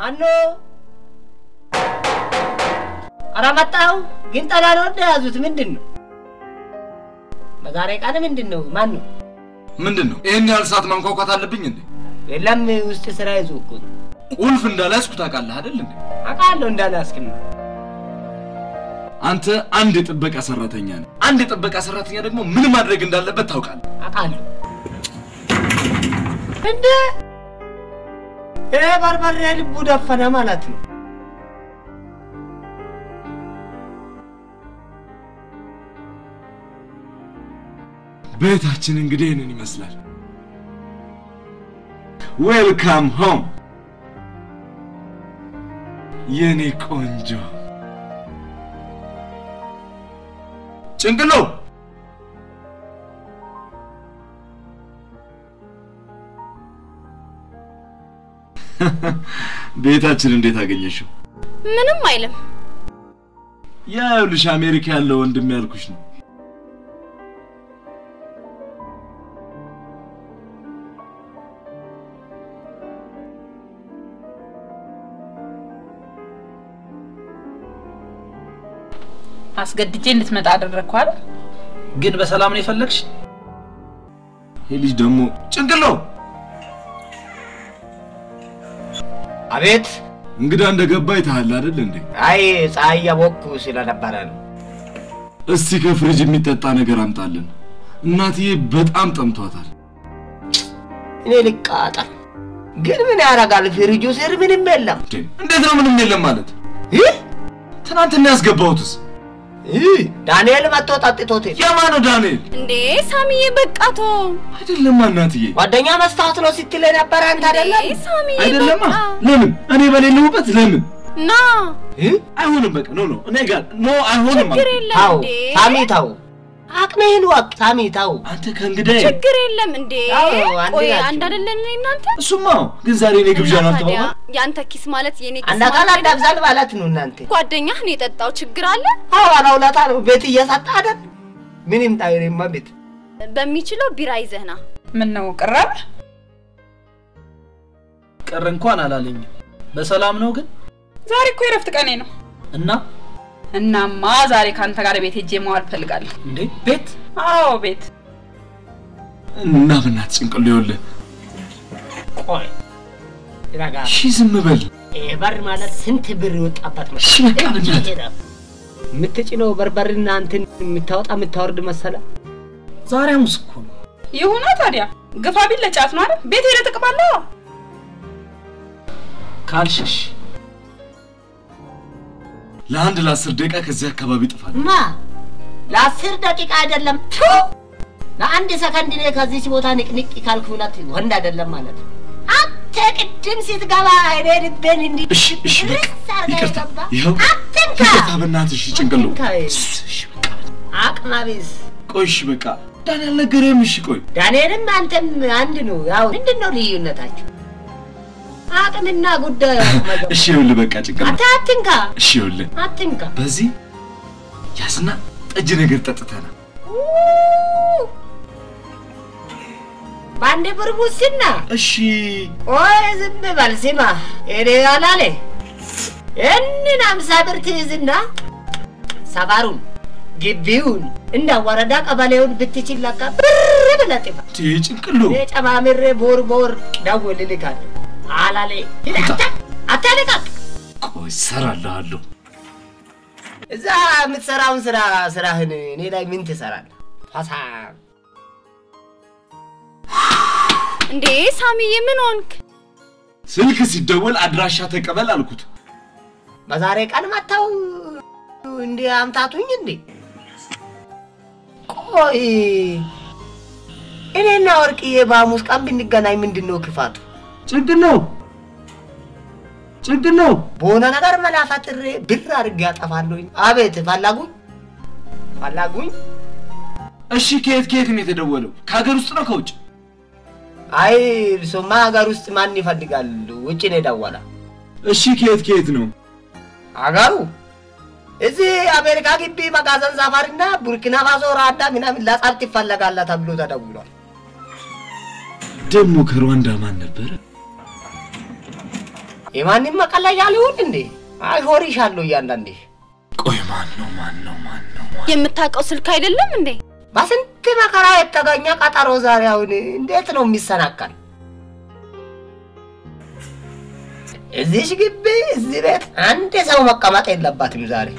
ማኖ ኧረ መጣሁ። ግን ጠላ ነው እንደያዙት ምንድን ነው? በዛሬ ቀን ምንድን ነው? ማን ነው? ምንድን ነው ይህን ያህል ሰዓት ማንኳኳት አለብኝ እንዴ? የለም ውስጥ ስራ ይዞ እኮ ነው። ቁልፍ እንዳልያዝኩ ታውቃለህ አይደል እንዴ? አውቃለሁ እንዳላስክም ነው። አንተ አንድ የጥበቃ ሰራተኛ ነህ። አንድ የጥበቃ ሰራተኛ ደግሞ ምን ማድረግ እንዳለበት ታውቃለህ። አውቃለሁ። እንደ ይሄ በርበሬ ልቡ ደፈነ ማለት ነው። ቤታችን እንግዲህ ይህንን ይመስላል። ዌልካም ሆም የኔ ቆንጆ ጭንቅሎ ቤታችን እንዴት አገኘሽው? ምንም አይልም። ያውልሽ አሜሪካ ያለው ወንድም ያልኩሽ ነው። አስገድጄ እንድትመጣ አደረግኩ አይደል? ግን በሰላም ነው የፈለግሽ? ይህ ልጅ ደግሞ ጭንቅሎ አቤት። እንግዳ እንደገባ ይታሃል አይደል እንዴ? አይ ፀሐይ ያቦኩ ስለነበረ ነው። እስቲ ከፍሪጅ የሚጠጣ ነገር አምጣልን። እናትዬ በጣም ጠምቷታል። እኔ ልቃጠል። ግን ምን ያደርጋል? ፍሪጁ ስር ምንም የለም። እንዴ እንዴት ነው ምንም የለም ማለት? ይህ ትናንትና ያስገባሁትስ ይህ ዳንኤል መጥቶ ጠጥቶት ሄደ። የማን ነው ዳንኤል? እንዴ ሳሚዬ በቃቶ አይደለማ እናትዬ፣ ጓደኛ መስታወት ነው ስትል የነበረ አንተ አይደለም? ሳሚዬ አይደለማ። በቃ ለምን እኔ በሌለሁበት ለምን ና ይህ አይሆንም? በቃ ኖ ኖ፣ እኔ ጋር ኖ አይሆንም። ችግር አልኩ። የለም ታው እንዴ ሳሚ ታው አቅምህን ወቅ ሳሚ ታው አንተ ከእንግዳዬ ችግር የለም እንዴ አዎ፣ አንድ ቆይ ናቸው። አንድ አይደለን እኔ እናንተ እሱማ ግን ዛሬ እኔ ግብዣ ነው እና ታዲያ አልተባባል የአንተ ኪስ ማለት የኔ ኪስ አንድ አካል ማለት አዳብዛል ማለት ነው እናንተ። ጓደኛህ ነው የጠጣው ችግር አለ አዎ አላውላታ ነው ቤት እየሰጣ አይደል? ምን ይምጣ የኔማ ቤት በሚችለው ቢራ ይዘህ ና ምን ነው ቅረብ? ቅር እንኳን አላለኝም። በሰላም ነው ግን ዛሬ እኮ የረፍት ቀኔ ነው። እና እናማ ዛሬ ከአንተ ጋር ቤት ሄጄ መዋል ፈልጋለሁ። እንዴ ቤት አዎ ቤት። እና በእናትህ ጭንቅሎ ይኸውልህ፣ ቆይ ይረጋ እሺ ዝም በል ይሄ በር ማለት ስንት ብር የወጣበት ነው? እሺ በቃ በእናትህ የምትጭነው በርበርና እንትን የምታወጣ የምታወርድ መሰለ። ዛሬ ሐሙስ እኮ ነው። ይሁና ታዲያ ግፋ ቢል ለጫት ነው አይደል? ቤት ሄደህ ትቅማለህ። ካልሽሽ ለአንድ ለአስር ደቂቃ ከዚህ አካባቢ ጥፋል። ማ ለአስር ደቂቃ አይደለም ቱ ለአንድ ሰከንድ እኔ ከዚች ቦታ ንቅንቅ ካልኩናት ወንድ አይደለም ማለት ነው። አንተ ቅድም ስትገባ እኔ ልቤን እንዲ እሺ እሺ በቃ ርስ አድርጋ ይቅርታ፣ የገባ ይኸው አትንካ ይቅርታ በእናትህ እሺ ጭንቅሎ አትንካ። እሺ በቃ አቅመ ቢስ ቆይ እሺ በቃ ዳን ያልነገረህም እሺ ቆይ ዳንኤልም አንተም አንድ ነው። ያው ምንድን ነው ልዩነታችሁ? አቅምና ጉዳዩ አቅመ ገባ። እሺ ይኸውልህ በቃ ጭንቅሎ አንተ አትንካ እሺ ይኸውልህ አትንካ። በዚህ ያዝና ጠጅ ነገር ጠጥተናል። በአንድ ብር ሙስና እሺ ቆይ ዝም በል ስማ፣ እኔ አላለ ይህንን አምሳ ብር ትይዝና ሰፈሩን ግቢውን እንደ ወረዳ ቀበሌውን ብትችል ለካ ብር ብለህ ጥፋ። ቴ ጭንቅሎ እኔ ጨማምሬ ቦር ቦር ደውልልካለሁ። አላለ አታለቃቅ። ቆይ እሰራልሃለሁ። እዛ የምትሰራውን ስራ ስራህን እኔ ላይ ምን ትሰራለህ? ፋሳ እንዴ ሳሚዬ ምን ሆንክ ስልክ ሲደወል አድራሻ ተቀበል አልኩት። በዛሬ ቀን መጥተው እንዲ አምታቱኝ እንዴ? ቆይ እኔና ወርቅዬ በሐሙስ ቀን ብንገናኝ ምንድን ነው ክፋቱ? ጭንቅሎ ጭንቅሎ በሆነ ነገር መላ ፈጥሬ ብር አድርጌ ያጠፋለሁኝ። አቤት ፈላጉኝ ፈላጉኝ። እሺ ከየት ከየት ነው የተደወለው? ከሀገር ውስጥ ነው ከውጭ? አይ እርሶማ ሀገር ውስጥ ማን ይፈልጋል? ውጭ ነው የደወለ። እሺ ከየት ከየት ነው? ሀገሩ እዚህ አሜሪካ ግቢ መጋዘን ሳፋሪና ቡርኪና ፋሶ ራዳ ምናምን ለጸብ ትፈለጋለህ ተብሎ ተደውሏል። ደግሞ ከሩዋንዳ ማን ነበረ? የማንም መቀለጃ ሊሆን እንዴ? አሾሪሻለሁ እያንዳንዴ። ቆይ ማን ነው ማን ነው ማን ነው? የምታውቀው ስልክ አይደለም እንዴ? በስንት መከራ የተገኘ ቀጠሮ ዛሬ አሁን እንዴት ነው የሚሰናከል? እዚሽ ግቢ እዚህ ቤት አንድ ሰው መቀመጥ የለባትም ዛሬ።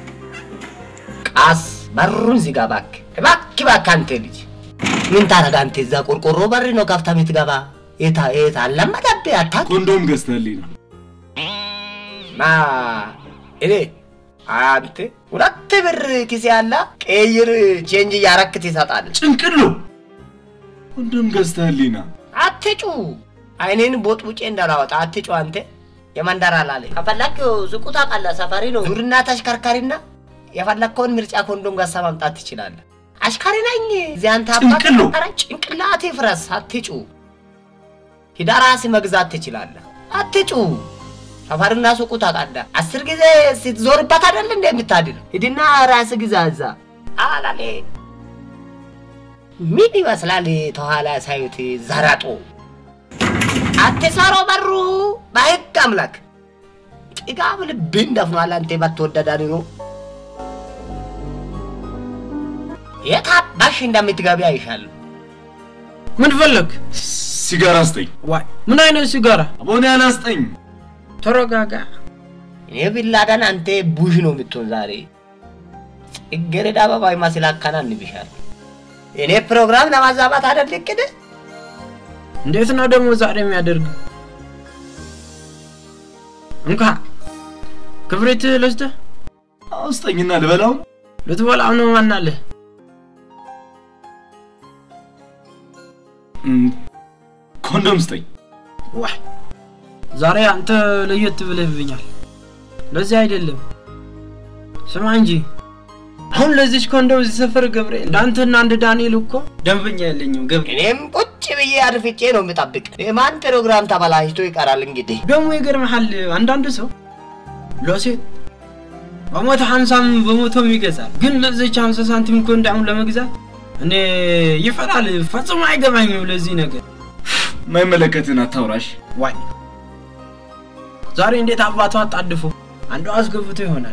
ቃስ በሩን ዝጋ እባክህ፣ እባክህ እባክህ። አንተ ልጅ ምን ታረጋ አንተ? እዛ ቆርቆሮ በር ነው ከፍታ የምትገባ። የታ የታ አለመደብህ አታውቅም? ኮንዶም ገዝተህልኝ ነው? ማ እኔ አንተ ሁለት ብር ኪስ ያለ ቀይር ቼንጅ እያረክ ትሰጣለህ። ጭንቅሎ ኮንዶም ገዝተህልኝ ነው? አትጩ፣ አይኔን ቦጥቡጬ እንዳላወጣ አትጩ። አንተ የመንደር አላለ ከፈለክ ሱቁ ታውቃለህ፣ ሰፈሪ ነው። ዙርና ተሽከርካሪና የፈለግከውን ምርጫ ኮንዶም ገሳ ማምጣት ትችላለህ። አሽከሪ ነኝ እዚህ አንተ አባት ጭንቅሎ። ኧረ ጭንቅላቴ ፍረስ። አትጩ፣ ሂዳ ራስህ መግዛት ትችላለህ። አትጩ። ሰፈርና ሱቁ ታውቃለህ። አስር ጊዜ ስትዞርበት አይደል እንደ የምታድር ሂድና ራስህ ግዛ እዛ አላሌ ምን ይመስላል ተኋላ ሳዩት ዘረጦ አትሰሮ በሩ በህግ አምላክ ጥጋብ ልብን ደፍኗል። አንተ ባትወደዳን ነው የታባሽ እንደምትገቢ አይሻለሁ። ምን ፈለግ? ሲጋራ ስጠኝ። ዋይ ምን አይነት ሲጋራ? አቦኔ አላስጠኝ። ተረጋጋ። እኔ ቢላዳን አንተ ቡሽ ነው የምትሆን ዛሬ ጽጌረዳ አበባ ይመስል አከናንብሻል። እኔ ፕሮግራም ለማዛባት አይደል እቅድ እንዴት ነው ደግሞ ዛሬ የሚያደርግ? እንካ ክብሪት ልስጥህ። አውስጠኝና ልበላው። ልትበላው ነው ማናለህ? እም፣ ኮንዶም ስጠኝ። ዋይ ዛሬ አንተ ለየት ብለህብኛል። ለዚህ አይደለም ስማ እንጂ አሁን ለዚች ኮንዶም እዚህ ሰፈር ገብርኤል እንዳንተና እንደ ዳንኤል እኮ ደንበኛ የለኝም ገብርኤል። እኔም ቁጭ ብዬ አድፍጬ ነው የምጠብቅ። የማን ፕሮግራም ተበላሽቶ ይቀራል እንግዲህ። ደግሞ ይገርምሃል አንዳንድ ሰው ለሴት በመቶ ሀምሳም በመቶም ይገዛል። ግን ለዚች ሀምሳ ሳንቲም እኮ እንዳሁን ለመግዛት እኔ ይፈራል። ፈጽሞ አይገባኝም ለዚህ ነገር። የማይመለከትን አታውራሽ። ዋይ ዛሬ እንዴት አባቷ አጣድፎ አንዷ አስገብቶ ይሆናል።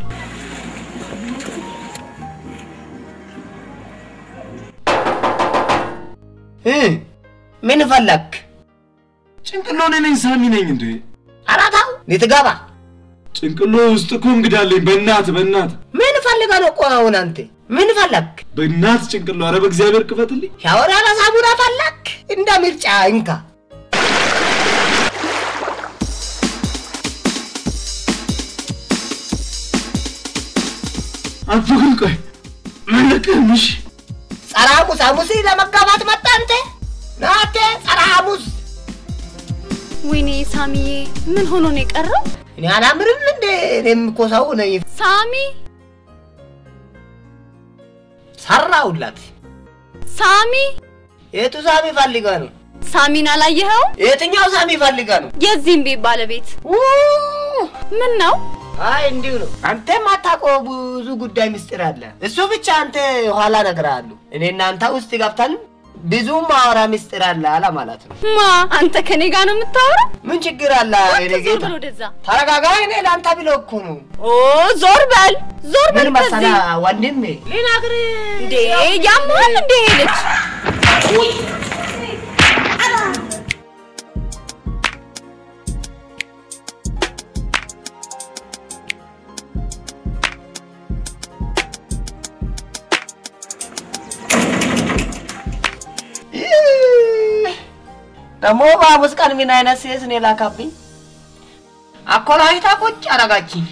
እ ምን ፈለክ? ጭንቅሎ እኔ ነኝ ሳሚ ነኝ እንዴ? አራታው ልትገባ ጭንቅሎ ውስጥ እኮ እንግዳለኝ። በእናት በእናት ምን ፈልገ ነው? ቆይ አሁን አንተ ምን ፈለክ? በእናት ጭንቅሎ። ኧረ በእግዚአብሔር ክፈትልኝ። ሻወር ያለ ሳሙና ፈለክ? እንደ ምርጫ እንካ። አንተ ግን ቆይ መለቅህም እሺ ጸረ ሐሙስ ሐሙስ ለመጋባት መጣ አንተ ናቴ ጸረ ሐሙስ ወይኔ ሳሚዬ ምን ሆኖ ነው የቀረው? እኔ አላምርም እንዴ? እኔም እኮ ሰው ነኝ። ሳሚ ሰራሁላት። ሳሚ የቱ ሳሚ ፈልገ ነው? ሳሚን አላየኸውም? የትኛው ሳሚ ፈልገ ነው? የዚህም ቤት ባለቤት ው! ምን ነው? አይ እንዲሁ ነው። አንተ ማታውቀው ብዙ ጉዳይ ምስጢር አለ። እሱ ብቻ አንተ ኋላ እነግርሃለሁ። እኔ እናንተ ውስጥ ገብተን ብዙ ማወራ ምስጢር አለ አለ ማለት ነው። ማ አንተ ከኔ ጋር ነው የምታወራው? ምን ችግር አለ? እኔ ዞር ጌታ በል ወደዛ። ተረጋጋ። እኔ ለአንተ ብሎ እኮ ነው። ኦ ዞር በል ዞር በል ምን መሰለህ ከዚህ። ወንድሜ ልነግርህ እንዴ ያመሃል እንዴ ይሄ ልጅ? ደግሞ በሐሙስ ቀን ምን አይነት ሴት ነው የላካብኝ? አኮላዊታ ቁጭ አረጋችኝ።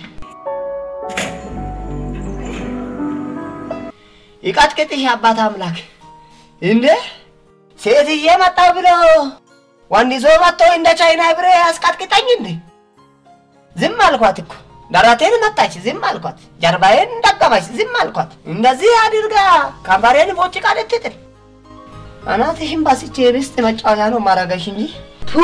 ይቀጥቅጥሽ አባት አምላክ እንዴ! ሴትዬ መጣው ብሎ ወንድ ይዞ መጥቶ እንደ ቻይና ብሬ ያስቀጥቅጠኝ እንዴ! ዝም አልኳት እኮ ደረቴን መጣች፣ ዝም አልኳት። ጀርባዬን እንደገባች፣ ዝም አልኳት። እንደዚህ አድርጋ ከንፈሬን ቦጭቃ ልትጥል አናትሽን ባስቼ ርስት መጫወቻ ነው ማረገሽ እንጂ ቱ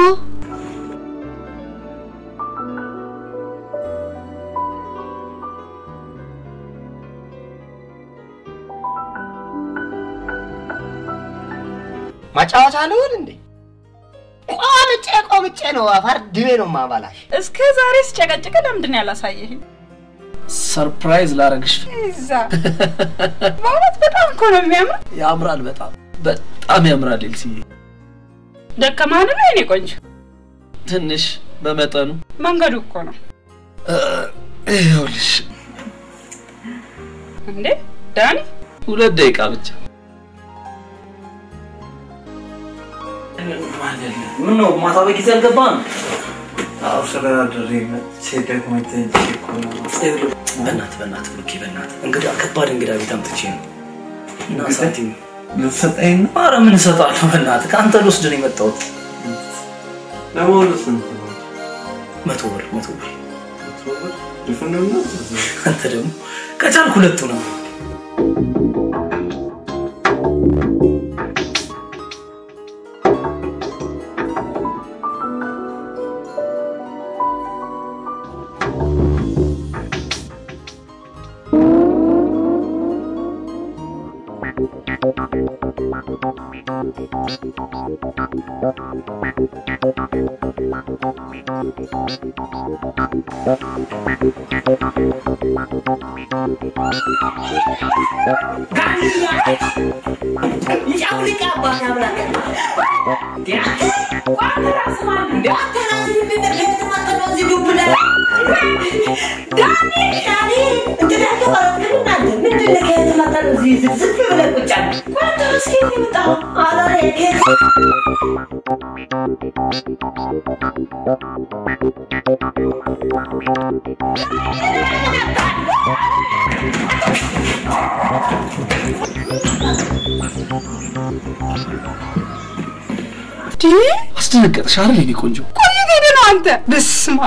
መጫወቻ ልሁን እንዴ? ቆምጬ ቆምጬ ነው አፈር ድሜ ነው ማባላሽ። እስከ ዛሬ ስጨቀጭቅ ለምንድን ነው ያላሳየኸኝ? ሰርፕራይዝ ላረግሽ እዛ በእውነት በጣም እኮ ነው የሚያምር። ያምራል። በጣም በጣም ያምራል። ኤልሲዬ ደከማን ነው የኔ ቆንጆ። ትንሽ በመጠኑ መንገዱ እኮ ነው ይኸውልሽ፣ እንዴ ዳኒ። ሁለት ደቂቃ ብቻ ምን ነው ማታ በጊዜ አልገባም? አዎ ስለዳደሬ መጥቼ ደግሞ ተንቼ እኮ ነው። በእናትህ በእናትህ ብሩኬ በእናትህ እንግዳ ከባድ እንግዳ ቤት አምጥቼ ነው እና እንግዳ? ሳንቲም ልትሰጠኝ ነው? ኧረ ምን እሰጥሃለሁ በእናትህ ከአንተ ልወስድ ነው የመጣሁት ለመሆኑ ስንት ነው? መቶ ብር መቶ ብር መቶ ብር? ድፍን ነው? አንተ ደግሞ ከቻልክ ሁለቱ ነው አስደነገጥሽ አይደል የኔ ቆንጆ? ቆይ ሄደ ነው አንተ። በስማ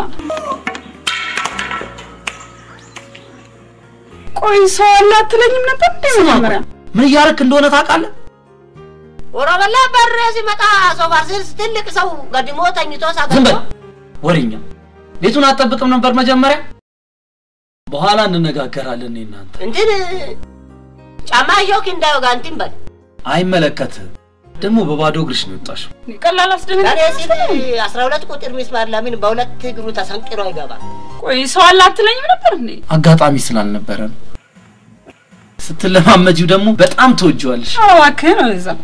ቆይ ሰው አለ አትለኝም ነበር እንዴ መጀመሪያ? ምን እያረክ እንደሆነ ታውቃለህ? ወሮበላ በር ሲመጣ ሶፋ ስር ትልቅ ሰው ገድሞ ተኝቶ ዝም ሳገኘው በል ወሬኛ። ቤቱን አትጠብቅም ነበር መጀመሪያ? በኋላ እንነጋገራለን እኔ እናንተ። እንትን ጫማ ሾክ እንዳይወጋ እንትን በል አይመለከትህም። ደግሞ በባዶ እግርሽ ነው የወጣሽው። ቀላል ለኔ አስደነገጥ። ሲል አስራ ሁለት ቁጥር ሚስማር ለምን በሁለት እግሩ ተሰንቅሮ ይገባል? ቆይ ሰው አለ አትለኝም ነበር እንዴ? አጋጣሚ ስላልነበረ ነው። ስትለማመጂው ደግሞ በጣም ትወጂዋለሽ። ኧረ እባክህ ነው እዛ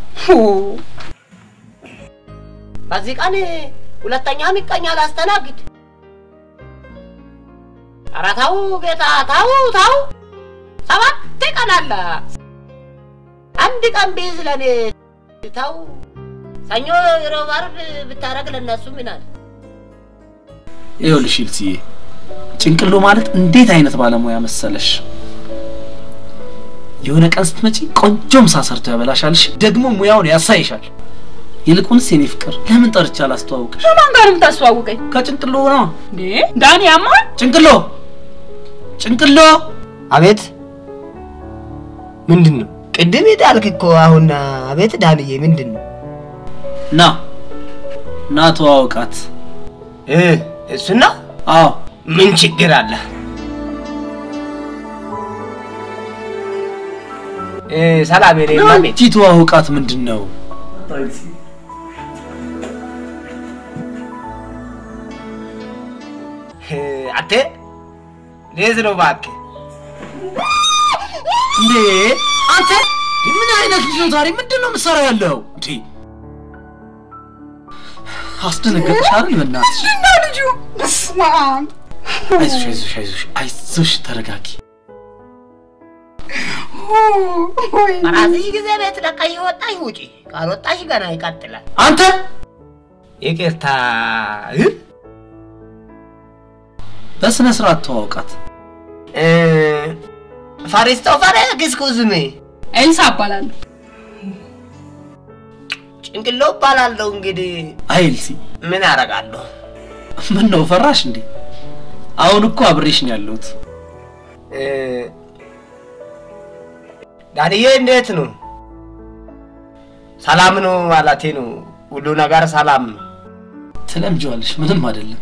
በዚህ ቀን ሁለተኛ ምቀኛ ላስተናግድ። ኧረ ተው ጌታ ተው ተው፣ ሰባት ቀን አለ። አንድ ቀን ቢይዝ ለኔ ተው። ሰኞ፣ ሮብ፣ ዓርብ ብታረግ ለእነሱ ምን አለ? ይኸውልሽ ይልስዬ፣ ጭንቅሎ ማለት እንዴት አይነት ባለሙያ መሰለሽ። የሆነ ቀን ስትመጪ ቆንጆ ምሳ ሰርቶ ያበላሻልሽ፣ ደግሞ ሙያውን ያሳይሻል። ይልቁንስ የኔ ፍቅር ለምን ጠርቻ አላስተዋውቅሽ? ከማን ጋር የምታስተዋውቀኝ ከጭንቅሎ ነው። እንዴ? ዳኒ ያማል ጭንቅሎ ጭንቅሎ አቤት ምንድን ነው? ቅድም ጣልክ እኮ አሁን። አቤት ዳንዬ ምንድን ነው? ና ና ተዋውቃት። እሱና አዎ ምን ችግር አለ? ሰላም የኔ ማሜ። ቲ ተዋውቃት ምንድን ነው? አንተ ሌዝ ነው እባክህ። እንዴ አንተ ምን አይነት ልጅ ነው ዛሬ? ምንድን ነው የምትሰራው ያለው? እንዴ አስደነገጥሽ አይደል? በእናትሽ እና ልጁ በስመ አብ አይዞሽ አይዞሽ አይዞሽ አይዞሽ ተረጋጊ። ወይ በራስሽ ጊዜ ቤት ለቀሽ ወጣሽ ውጪ፣ ካልወጣሽ ገና ይቀጥላል። አንተ ይቅርታ በስነ ስርዓት ተዋውቃት። ፋሪስቶፈር ግስኩዝሜ ኤልሳ እባላለሁ። ጭንቅሎ እባላለሁ። እንግዲህ አይልሲ ምን አረጋለሁ? ምን ነው ፈራሽ እንዴ? አሁን እኮ አብሬሽ ነው ያለሁት። ዳንዬ እንዴት ነው? ሰላም ነው ማለቴ ነው። ሁሉ ነገር ሰላም ነው። ትለምጂዋለሽ፣ ምንም አይደለም።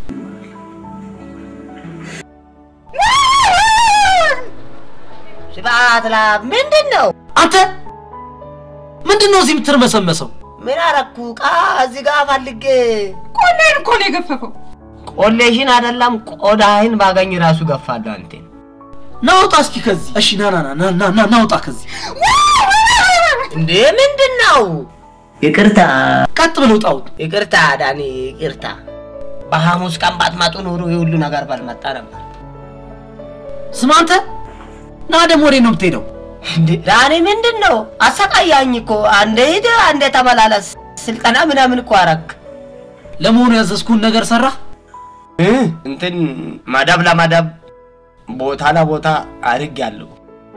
ስብዓት ላ ምንድን ነው? አንተ ምንድን ነው እዚህ የምትርመሰመሰው? ምን አረኩ? ቃ እዚህ ጋር ፈልጌ ቆሌን እኮ ነው የገፈፈው። ቆሌሽን አይደለም ቆዳህን ባገኝ ራሱ ገፋለሁ አንቴን። ናውጣ እስኪ ከዚህ። እሺ ና ና ና ና ና ናውጣ ከዚህ። እንዴ ምንድን ነው? ይቅርታ ቀጥ ብለው ጣውጥ። ይቅርታ ዳኒ ይቅርታ። በሐሙስ ቀን ባትመጡ ኖሮ የሁሉ ነገር ባልመጣ ነበር። ስማ አንተ ና ደግሞ ወዴት ነው የምትሄደው? እንዴ ዳኒ ምንድን ነው? አሰቃያኝ እኮ አንዴ ሂድ አንዴ ተመላለስ። ስልጠና ምናምን እኮ አረክ። ለመሆኑ ያዘዝኩን ነገር ሰራ? እንትን መደብ ለመደብ ቦታ ለቦታ አድርግ ያለው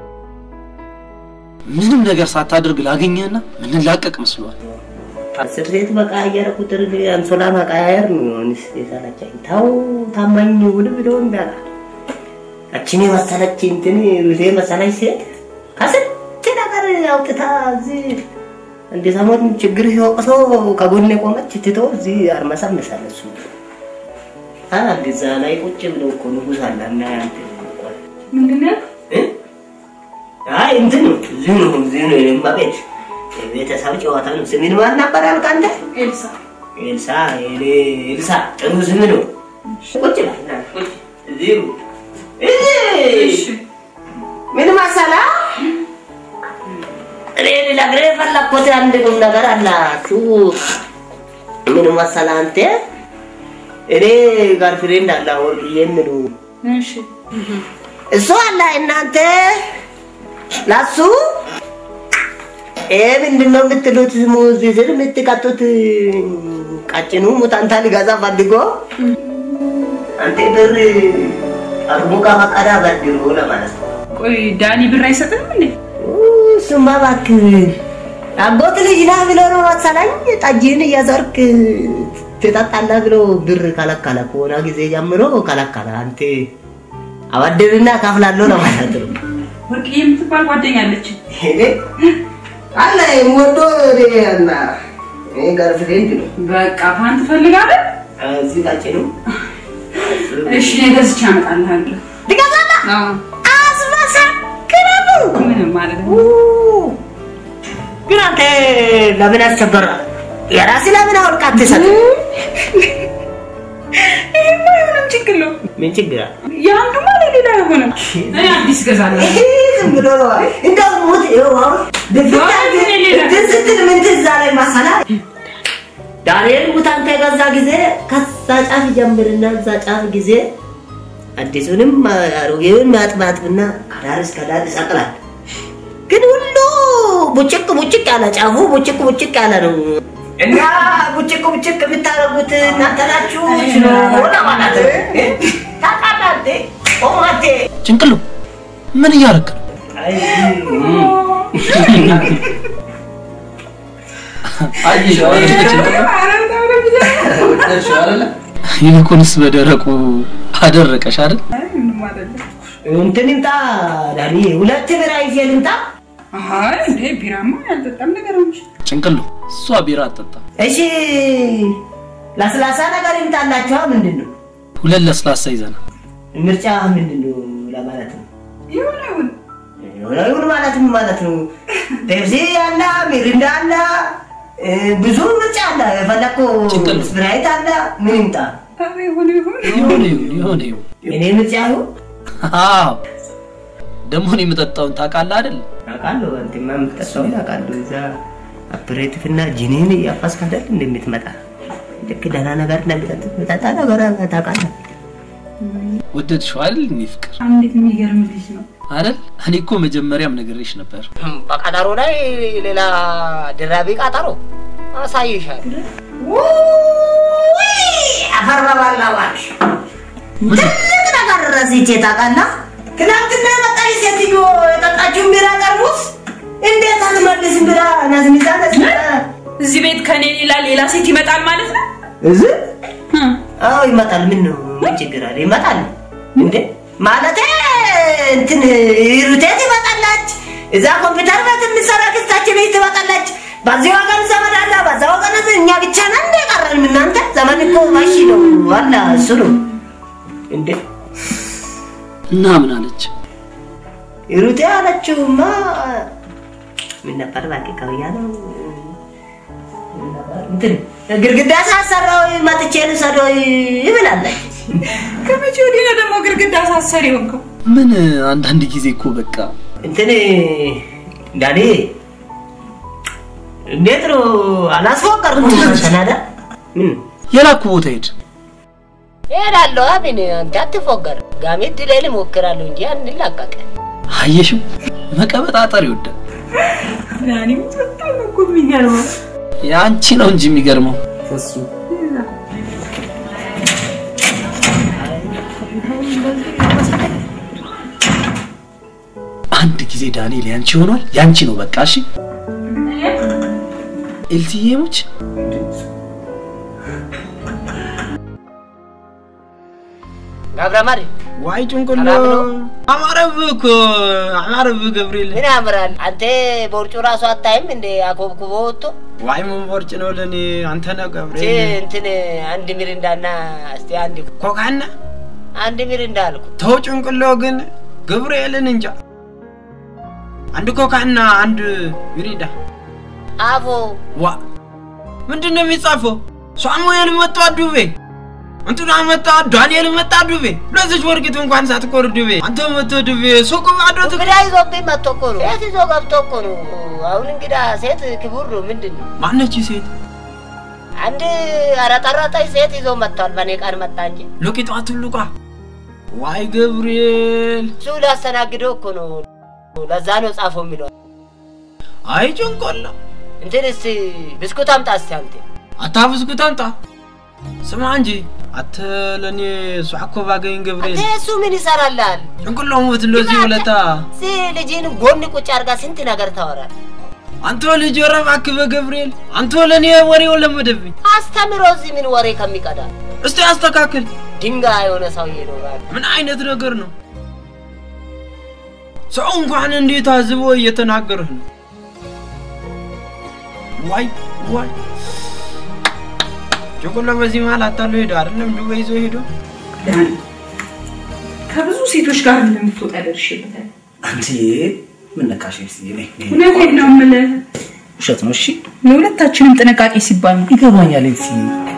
ምንም ነገር ሳታደርግ ላገኘህና ምንላቀቅ መስሏል። አስር ሴት በቀያየረ ቁጥር አንሶላ መቀያየር ነው የሆንስ የሰለቸኝ። ተው ታማኝ ውድ ብሎ እንዳላ እችን የመሰለች እንትን ሩቴ መሰለች ሴት ከስንት ነገር አውጥታ እዚህ እንደ ሰሞን ችግር ሲወቅሶ ከጎን የቆመች ትቶ እዚህ አርመሰምሳል እሱ አንድ እዛ ላይ ቁጭ ብለው እኮ ንጉስ አለ እና ያንተ ምንድን ነው? አይ እንትን ነው እዚሁ ነው እዚሁ ነው የእማ ቤት የቤተሰብ ጨዋታ ነው። ስምን ማን ነበር ያልክ አንተ? ኤልሳ ኤልሳ የኔ ኤልሳ ጥሩ ስም ነው። ቁጭ በል ና፣ ቁጭ እዚሁ እሺ እዚህ ምን መሰለህ እኔ ልነግርህ የፈለግኩት አንድ ቁም ነገር አላችሁ። ምን መሰለህ አንተ እኔ ጋርፍሬንድ አለ ወርቅዬ የሚሉ እሺ እሱ አለ እናንተ ለሱ ይሄ ምንድን ነው የምትሉት? ስሙ እዚህ ስር የምትቀጡት ቀጭኑ ሙታንታ ሊገዛ ፈልጎ አንተ ብር አቅሙ ከፈቀደ በድሮ ለማለት ነው። ቆይ ዳኒ ብር አይሰጥም እንዴ? እሱማ እባክህ አጎት ልጅ ነህ ብሎ ነው መሰለኝ ጠጅህን እያዞርክ ትጠጣለህ ብሎ ብር ከለከለ። ከሆነ ጊዜ ጀምሮ ከለከለ። አንተ አበድርና እከፍላለሁ ለማለት ነው። ወርቅዬ የምትባል ጓደኛ አለች። እኔ አለ የምወደው እኔ እና እኔ ገርፍሬንድ ነው። በቃ ፓንት ትፈልጋለህ? እዚህ ቀጭኑ እሺ እኔ ገዝቼ አመጣልሃለሁ። ትገዛለህ? አዎ አስመሰክረሙ ምንም ማለት ነው። ግን አንተ ለምን አስቸገራ? የራስህ ለምን አውልቃ አትሰጥም? ይሄማ የሆነም ችግር ነው። ምን ችግር አለ? የአንዱማ ለሌላ አይሆንም። እኔ አዲስ እገዛለሁ። ዝም ብሎ ነው። እንደው ሙት ይኸው አሁን ድፍት አድርገህ እንትን ስትል ምን ትዝ አለኝ መሰለህ? ዳንኤል ሙታን ከገዛ ጊዜ ከዛ ጫፍ ጀምርና እዛ ጫፍ ጊዜ አዲሱንም አሮጌውን ማጥማጥና ከዳር እስከ ዳር ይሰቅላል። ግን ሁሉ ቡጭቅ ቡጭቅ ያለ ጫፉ ቡጭቅ ቡጭቅ ያለ ነው እና ቡጭቅ ቡጭቅ የምታደርጉት እናንተ ናችሁ ነው ለማለት ነው። ታውቃለህ እንዴ? ኦማቴ ጭንቅሉ ምን እያደረክ ነው? ይልቁንስ በደረቁ አደረቀሽ አይደል? ምንም አይደለም። እንትን ይምጣ ዳኒ፣ ሁለት ብር ይዤ ልምጣ። አይ እንዴ ቢራማ ያልጠጣም ነገር ነው። ጭንቅሉ እሷ ቢራ አጠጣ። እሺ ለስላሳ ነገር ይምጣላችኋ። ምንድን ነው ሁለት ለስላሳ ይዘናል። ምርጫ ምንድን ነው ለማለት ነው? ይሁን ይሁን የሆነ ይሁን ማለት ምን ማለት ነው? ፔፕሲ አለ፣ ሚሪንዳ አለ፣ እ፣ ብዙ ምርጫ አለ። የፈለግከው ጭንቅል። ስፕራይት አለ። ምን ይምጣ? ኧረ ይሁን ይሁን ይሁን ይሁን ይሁን ይሁን። እኔ ምርጫ ይሁን አዎ ደግሞ እኔ የምጠጣውን ታውቃለህ አይደል? አውቃለሁ። አንተማ የምትጠጣውን አውቃለሁ። እዛ አፕሬቲቭ እና ጂኒን እያፋስክ አይደል እንደምትመጣ ልክ ደህና ነገር እንደምጠጥ ምጠጣ ነገር ታውቃለህ። ወደድሽው አይደል? እኔ ፍቅር እንዴት የሚገርም ልጅ ነው። አይደል? እኔ እኮ መጀመሪያም ነግሬሽ ነበር። በቀጠሮ ላይ ሌላ ድራቢ ቀጠሮ አሳይሻል። አፈር በባላዋል ትልቅ ነገር ረስቼ ታውቃለህ? ትናንትና የመጣች ሴትዮ የጠጣችውን ቢራ ጠርሙስ እንዴት አልመልስም ብላ ነዝንዛ ነዝንዛ እዚህ ቤት ከኔ ሌላ ሌላ ሴት ይመጣል ማለት ነው። እዚህ አዎ ይመጣል። ምን ነው ምን ችግር አለ? ይመጣል እንዴ ማለቴ እንትን ሩቴት ትመጣለች። እዛ ኮምፒውተር ቤት የምትሰራ ክስታችን ቤት ትመጣለች። በዚህ ወገን ዘመድ አለ፣ በዛ ወገን እኛ ብቻ ነን እንደ ቀረን። እናንተ ዘመን እኮ ማሺ ነው ዋላ እሱ ነው እንዴ እና ምን አለች? ሩቴ አለችውማ ምን ነበር እባክህ ከብያ ነው እንትን ግድግዳ ሳሰራው መጥቼ ልውሰደው ይብላለች። ከመቼ ወዲህ ነው ደግሞ ግድግዳ ሳሰሪ ሆንከው? ምን አንዳንድ ጊዜ እኮ በቃ እንትን ዳኒ እንዴት ነው አላስፎቀርኩም ሰናዳ ምን የላኩ ቦታ ሄድ እሄዳለሁ። አብን አንተ አትፎገር። ጋሜት ድሌል እሞክራለሁ እንጂ አንላቀቅ። አየሽው፣ መቀበጣጠር ይወዳል። ዳኒ በጣም እኮ የሚገርመው የአንቺ ነው እንጂ የሚገርመው እሱ አንድ ጊዜ ዳንኤል ያንቺ ሆኗል። ያንቺ ነው በቃ። እሺ ኤልትዬሞች ገብረ ማሪ ዋይ ጭንቅሎ ሰላም ነው? አማረብህ እኮ አማረብህ ገብርኤል። ምን ያምራል? አንተ ቦርጩ ራሱ አታይም እንደ አኮብኩቦ ወጥቶ ዋይ ምን ቦርጭ ነው ለእኔ አንተ ነህ እስቲ ገብርኤል። እንትን አንድ ሚሪንዳና እስቲ አንድ ኮካና አንድ ሚሪንዳ አልኩ። ተው ጭንቅሎ ግን ገብርኤልን እንጃ። አንድ ኮካና አንድ ሚሪንዳ አፎ ዋ ምንድን ነው የሚጻፈው? ሳሙኤል መጣ ዱቤ፣ እንትና መጣ ዳንኤል መጣ ዱቤ። ለዚች ወርቂት እንኳን ሳትቆር ዱቤ፣ አንተ መጥቶ ዱቤ ሱቁ ባዶ ትክ እንግዳ ይዞብኝ መጥቶ እኮ ነው። ሴት ይዞ ገብቶ እኮ ነው። አሁን እንግዳ ሴት ክቡር ነው። ምንድን ነው ማነች ሴት? አንድ አረጠረጠኝ ሴት ይዞ መጥቷል። በእኔ ቃል መጣ እንጂ ሎቂጧ ትልቋ። ዋይ ገብርኤል፣ እሱ ሊያስተናግደው እኮ ነው። ለዛ ነው ጻፎ የሚለው። አይ ጭንቆላ እንትን እስቲ ብስኩት አምጣ እስቲ አንተ አታብስኩት አምጣ። ስማ እንጂ አተ ለእኔ ሷዕኮ ባገኝ ገብርኤል አንተ እሱ ምን ይሰራልሃል? ጭንቅሎ ሞት እንደዚህ ውለታ እዚህ ልጅን ጎን ቁጭ አድርጋ ስንት ነገር ታወራል። አንተ ልጅ ኧረ እባክህ በገብርኤል አንተ ለእኔ ወሬው ለመደብኝ። አስተምሮ እዚህ ምን ወሬ ከሚቀዳ እስቲ አስተካክል። ድንጋይ የሆነ ሰውዬ ነው እባክህ። ምን አይነት ነገር ነው? ሰው እንኳን እንዴት አዝቦ እየተናገርህ ነው? ዋይ ዋይ ጭንቅሎ በዚህ መሀል አታሎ ሄዶ አይደለም ዱባይ ይዞ ሄዶ ዳኒ ከብዙ ሴቶች ጋር እንደምትወጣ ደርሼበታል። አንቺ ምን ነካሽ? እስኪ እኔ እኔ- እውነቴን ነው የምልህ። ውሸት ነው። እሺ ለሁለታችንም ጥንቃቄ ሲባል ነው። ይገባኛል። እስኪ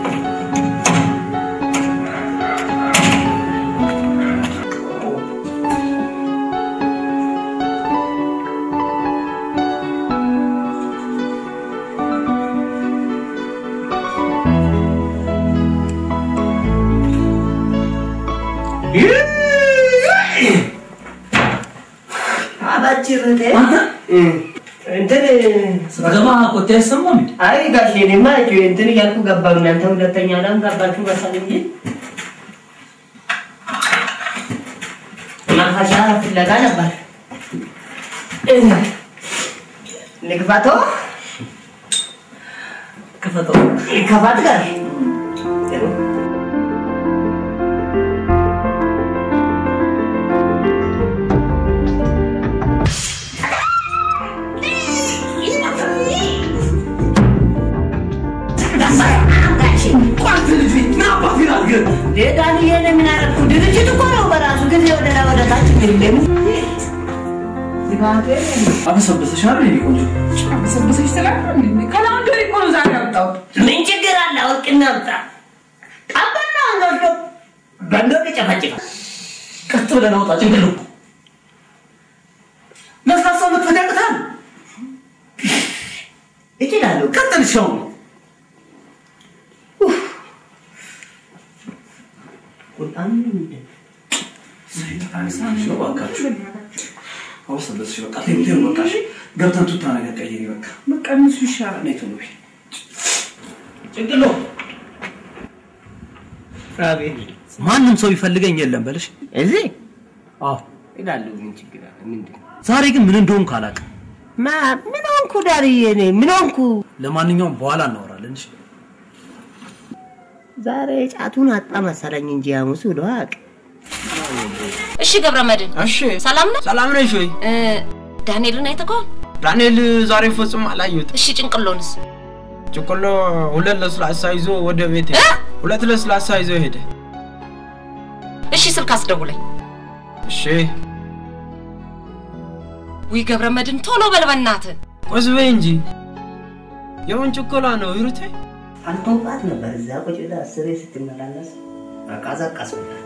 አባጭርቴ አንተ እንትን ስገባ ቆጤ አይሰማም እንዴ? አይ ጋሼ እኔማ እንትን እያልኩ ገባሁ። እናንተ ሁለተኛ ላም ገባችሁ መሰል እንጂ ማፈሻ ፍለጋ ነበር። ልግፋቶ ክፈተው። ከፋት ጋር ዳንዬ ምን አደረኩ? ድርጅት እኮ ነው በራሱ ጊዜ ወደ ላይ ወደ ታች የሚልም አበሰበሰሽ አይደል? የኔ ቆንጆ ሰብሰሽ ትላለህ። ከላውንደሪ እኮ ነው ዛሬ ያወጣሁት። ምን ችግር አለ? ወርቅና አምጣ ቀበና ወስዶ በንዶ ጨፈጭፋ ቀጥ ብለህ አውጣ ጭንቅሉ ለስላሳ መክፈት ያቅታል። እችላለሁ። ቀጥል ሻው ቁጣም ነው ባካችሁ። አበሰበሰሽ በቃ ተይው ተይው በቃ እሺ። ገብተን ቱታ ነገር ቀይሪ በቃ በቃ እነሱ ይሻላል። ነይ ቶሎ በይ። ጭንቅሎ አቤት ማንም ሰው ይፈልገኝ የለም በልሽ። እዚህ አዎ ይላሉ። ምን ችግር አለ? ምንድን ነው? ዛሬ ግን ምን እንደሆንኩ አላውቅም። ማ ምን ሆንኩ ዳርዬ? እኔ ምን ሆንኩ? ለማንኛውም በኋላ እናወራለን። እሺ ዛሬ ጫቱን አጣ መሰለኝ እንጂ ሐሙስ ብሎ አያውቅም። እሺ ገብረ መድን እሺ ሰላም ነው? ሰላም ነሽ ወይ? እ፣ ዳንኤልን አይተኸዋል? ዳንኤል ዛሬ ፈጽሞ አላየሁትም። እሺ ጭንቅሎንስ? ጭቆሎ ሁለት ለስላሳ ይዞ ወደ ቤት ሄደ። ሁለት ለስላሳ ይዞ ሄደ። እሺ ስልክ አስደውለኝ። እሺ ውይ ገብረ መድን ቶሎ በል በእናትህ። ቆስ በይ እንጂ የምን ጭቆላ ነው ሂሩቴ? አልቶባት ነበር እዛ ቁጭ ብላ አስሬ ስትመላለስ አቃዛቃስኩላት።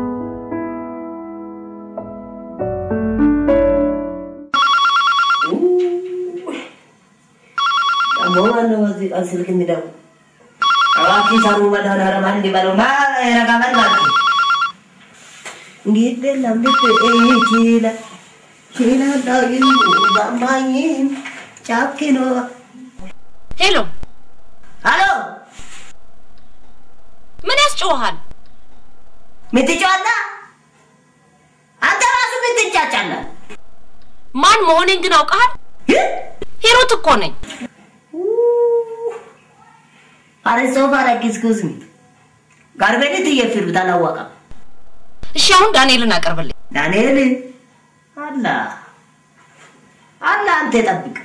ደግሞ ማነው በዚህ ቀን ስልክ የሚደውል? እባክህ ሰሩ መድኃኒዓለም አንድ በለው ማ ረጋበል ማለት ነው። እንዴት የለም ልክ ችለ ችለ ዳግም ባማኝም ጫኪ ነው ሄሎ፣ አሎ ምን ያስጨውሃል? ምትጫዋላ አንተ ራሱ ምትጫጫለ ማን መሆኔን ግን አውቀሃል? ሂሩት እኮ ነኝ። አረሶ ባራ ጊዝጉዝ ሚ ጋርቤሊት እየፊሩት አላወቀም እሺ፣ አሁን ዳንኤልን አቀርብልኝ። ዳንኤል አላ አላ አንተ ጠብቅ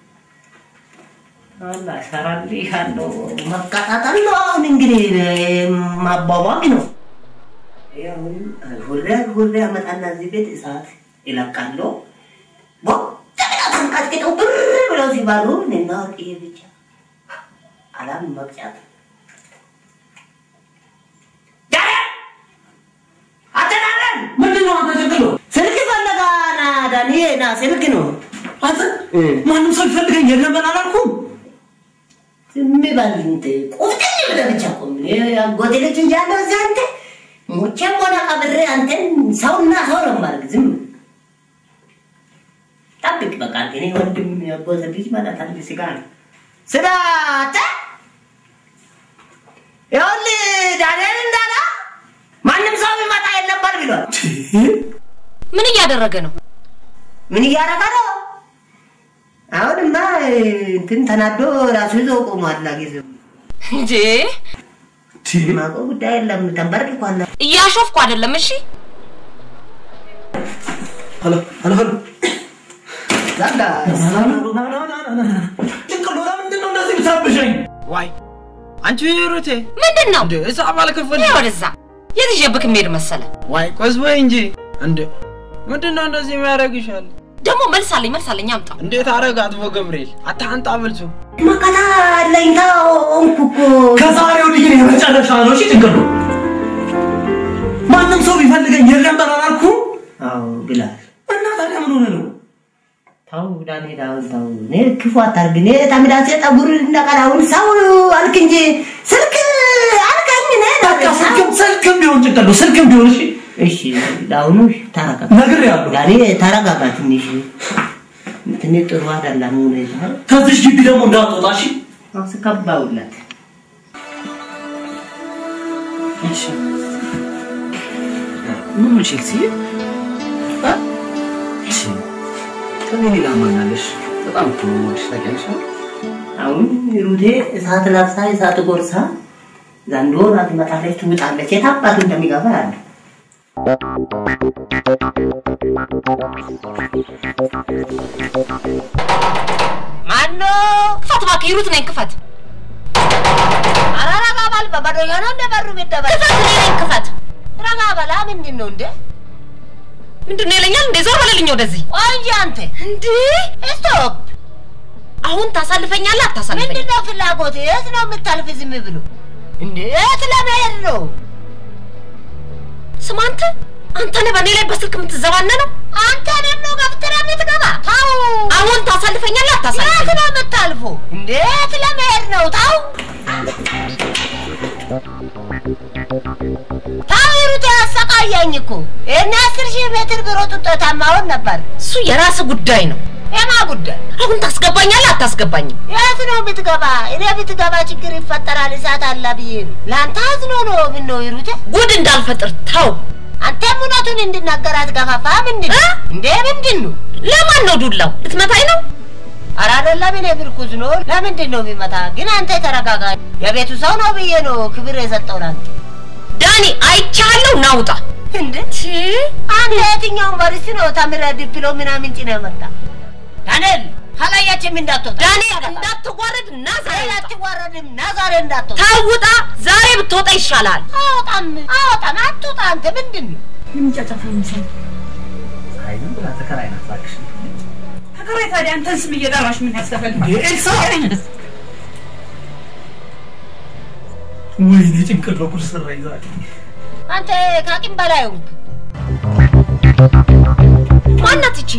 አላ ሰራልህ አለው መቀጣጠል ነው። አሁን እንግዲህ ማቧቧቅ ነው። አሁን ሁሌ ሁሌ አመጣና እዚህ ቤት እሳት ይለቃለሁ። ቦጠቅላ ተንቀጥቅጠው ብር ብለው ሲባሉ እኔና ወርቅዬ ብቻ አላም መቅጫት ዳንኤል አተናለን ምንድን ነው አንተ ችግር ነው? ስልክ ፈለጋ ና ዳኒ ና ስልክ ነው። አንተ ማንም ሰው ይፈልገኝ የለም አላልኩም? ዝም በል እንትን ቁፍጥን ብለህ ብቻ ቆም። እኔ አጎቴ ልጅ እያለሁ እዚህ አንተ ሙቼም ሆነ ቀብሬ አንተን ሰውና ሰው ነው የማደርግ። ዝም ጠብቅ በቃ እኔ ወንድም የአጎቴ ልጅ ማለት አንድ ስጋ ነው። ስጋ አንተ ይኸውልህ ዳንኤል እንዳለ ማንም ሰው ቢመጣ የለም በል ብሏል። ምን እያደረገ ነው? ምን እያደረገ ነው? አሁንማ እንትን ተናዶ ራሱ ይዞ ቆሟል። ጊዜው እንዴ ማቆ ጉዳይ የለም ተንበርክኳል። እያሾፍኩ አይደለም። እሺ ሄሎ ሄሎ ሄሎ ዛጋ ጭንቅሎ ለምንድን ነው እንደዚህ የምታብሸኝ? ዋይ አንቺ ሂሩቴ ምንድን ነው? እንደ ሂሳብ አልከፈልሽ ይሄ ወደዛ የት ይዤብህ የምሄድ መሰለ? ዋይ ቆስ በይ እንጂ እንደ ምንድን ነው እንደዚህ የሚያደርግሻል? ደግሞ መልስ አለኝ መልስ አለኝ አምጣው። እንዴት አረግ አጥቦ ገብርኤል አታንጣ ብልቱ መከታ አለኝታ ሆንኩ እኮ ከዛሬ ወዲህ ግን የመጨረሻ ነው። እሺ ጭንቅሎ ማንም ሰው ቢፈልገኝ የለም አላልኩም? አዎ ብላል። እና ታዲያ ምን ሆነ ነው? ተው ዳንኤል አሁን ተው። እኔ ክፉ አታርግ። እኔ ተምዳሴ ጠጉር እንደቀራውን ሰው አልክ እንጂ ስልክ አልከኝ። እኔ በቃ ስልክም ስልክም ቢሆን ጭንቅሎ ስልክም ቢሆን እሺ እሺ ለአሁኑ ተረጋጋ። ነግሬሃለሁ። ዳኒ ተረጋጋ ትንሽ ትንሽ ጥሩ አይደለም ሁኔታ ከዚህ ግቢ ደግሞ እንዳትወጣ እሺ። አስከባውላት እሺ ምን ነው ቼልሲ? አ? እሺ ከኔ ሌላ ማን አለሽ? በጣም እኮ ነው የምወድሽ ታውቂያለሽ አይደል? አሁን ሩቴ እሳት ለብሳ እሳት ጎርሳ ዘንዶ ናት ትመጣለች፣ ትውጣለች። የት አባቱ እንደሚገባ ያለ ማኖ ክፈት እባክህ፣ ሂሩት ነኝ። ክፈት ኧረ ረጋ በል። በበደኛ ነው እንደ በሩ የሚደበል ክፈት፣ እኔ ነኝ። ክፈት። ረጋ በላ። ምንድን ነው እንደ ምንድን ነው ይለኛል እንዴ? ዞር በለልኝ ወደዚህ። ቆይ እንጂ አንተ እንዴ ስቶፕ። አሁን ታሳልፈኛለህ አታሳልፈኝ? ምንድን ነው ፍላጎት? የት ነው የምታልፍ? ዝም ብሎ እንዴ? የት ለመሄድ ነው? ስማ አንተ አንተ ነህ በእኔ ላይ በስልክ የምትዘባነነው? አንተ ደግሞ ገብተህ የምትገባ ታው አሁን ታሳልፈኛለህ የት አታሳልፈኝ? ነው የምታልፈው? እንዴት ለመሄድ ነው? ታው ታው ሩት ያሰቃየኝ እኮ ይህን አስር ሺህ ሜትር ብሮጥ ውጤታማ እሆን ነበር። እሱ የራስህ ጉዳይ ነው። የማ ጉዳይ? አሁን ታስገባኛለህ አታስገባኝም? የት ነው የምትገባ? እኔ ብትገባ ችግር ይፈጠራል እሳት አለ ብዬ ነው። ለአንተ አዝኖ ነው። ምን ነው ይሩቴ? ጉድ እንዳልፈጥር ተው። አንተም እውነቱን እንድናገር አትገፋፋ። ምንድን ነው እንዴ? ምንድን ነው? ለማን ነው ዱላው? ልትመታኝ ነው? ኧረ አይደለም፣ እኔ ብርኩዝ ነው። ለምንድን ነው የሚመታ? ግን አንተ ተረጋጋ። የቤቱ ሰው ነው ብዬ ነው ክብር የሰጠው ለአንተ። ዳኒ አይቻለሁ፣ ናውጣ እንዴ አንተ የትኛው ዩኒቨርሲቲ ነው ተምረህ ዲፕሎም ምናምን ጭነህ መጣ? ዳንኤል ከላያችን እንዳትወጣ ዳንኤል እንዳትዋረድ እና ዛሬ ውጣ። አትዋረድም። ና ዛሬ እንዳትወጣ። ተውጣ። ዛሬ ብትወጣ ይሻላል። አወጣም አወጣም አትወጣ። አንተ ምንድን ነው አይ ዝም ብላ ተከራይ ናት እባክሽ። ተከራይ ታዲያ አንተን ስም እየጠራሽ ምን ያስከፈልግ? ኤልሳ ወይኔ ጭንቅል በኩል ሰራኝ ዛሬ። አንተ ከአቅም በላይ ሆንክ። ማናት ይቺ?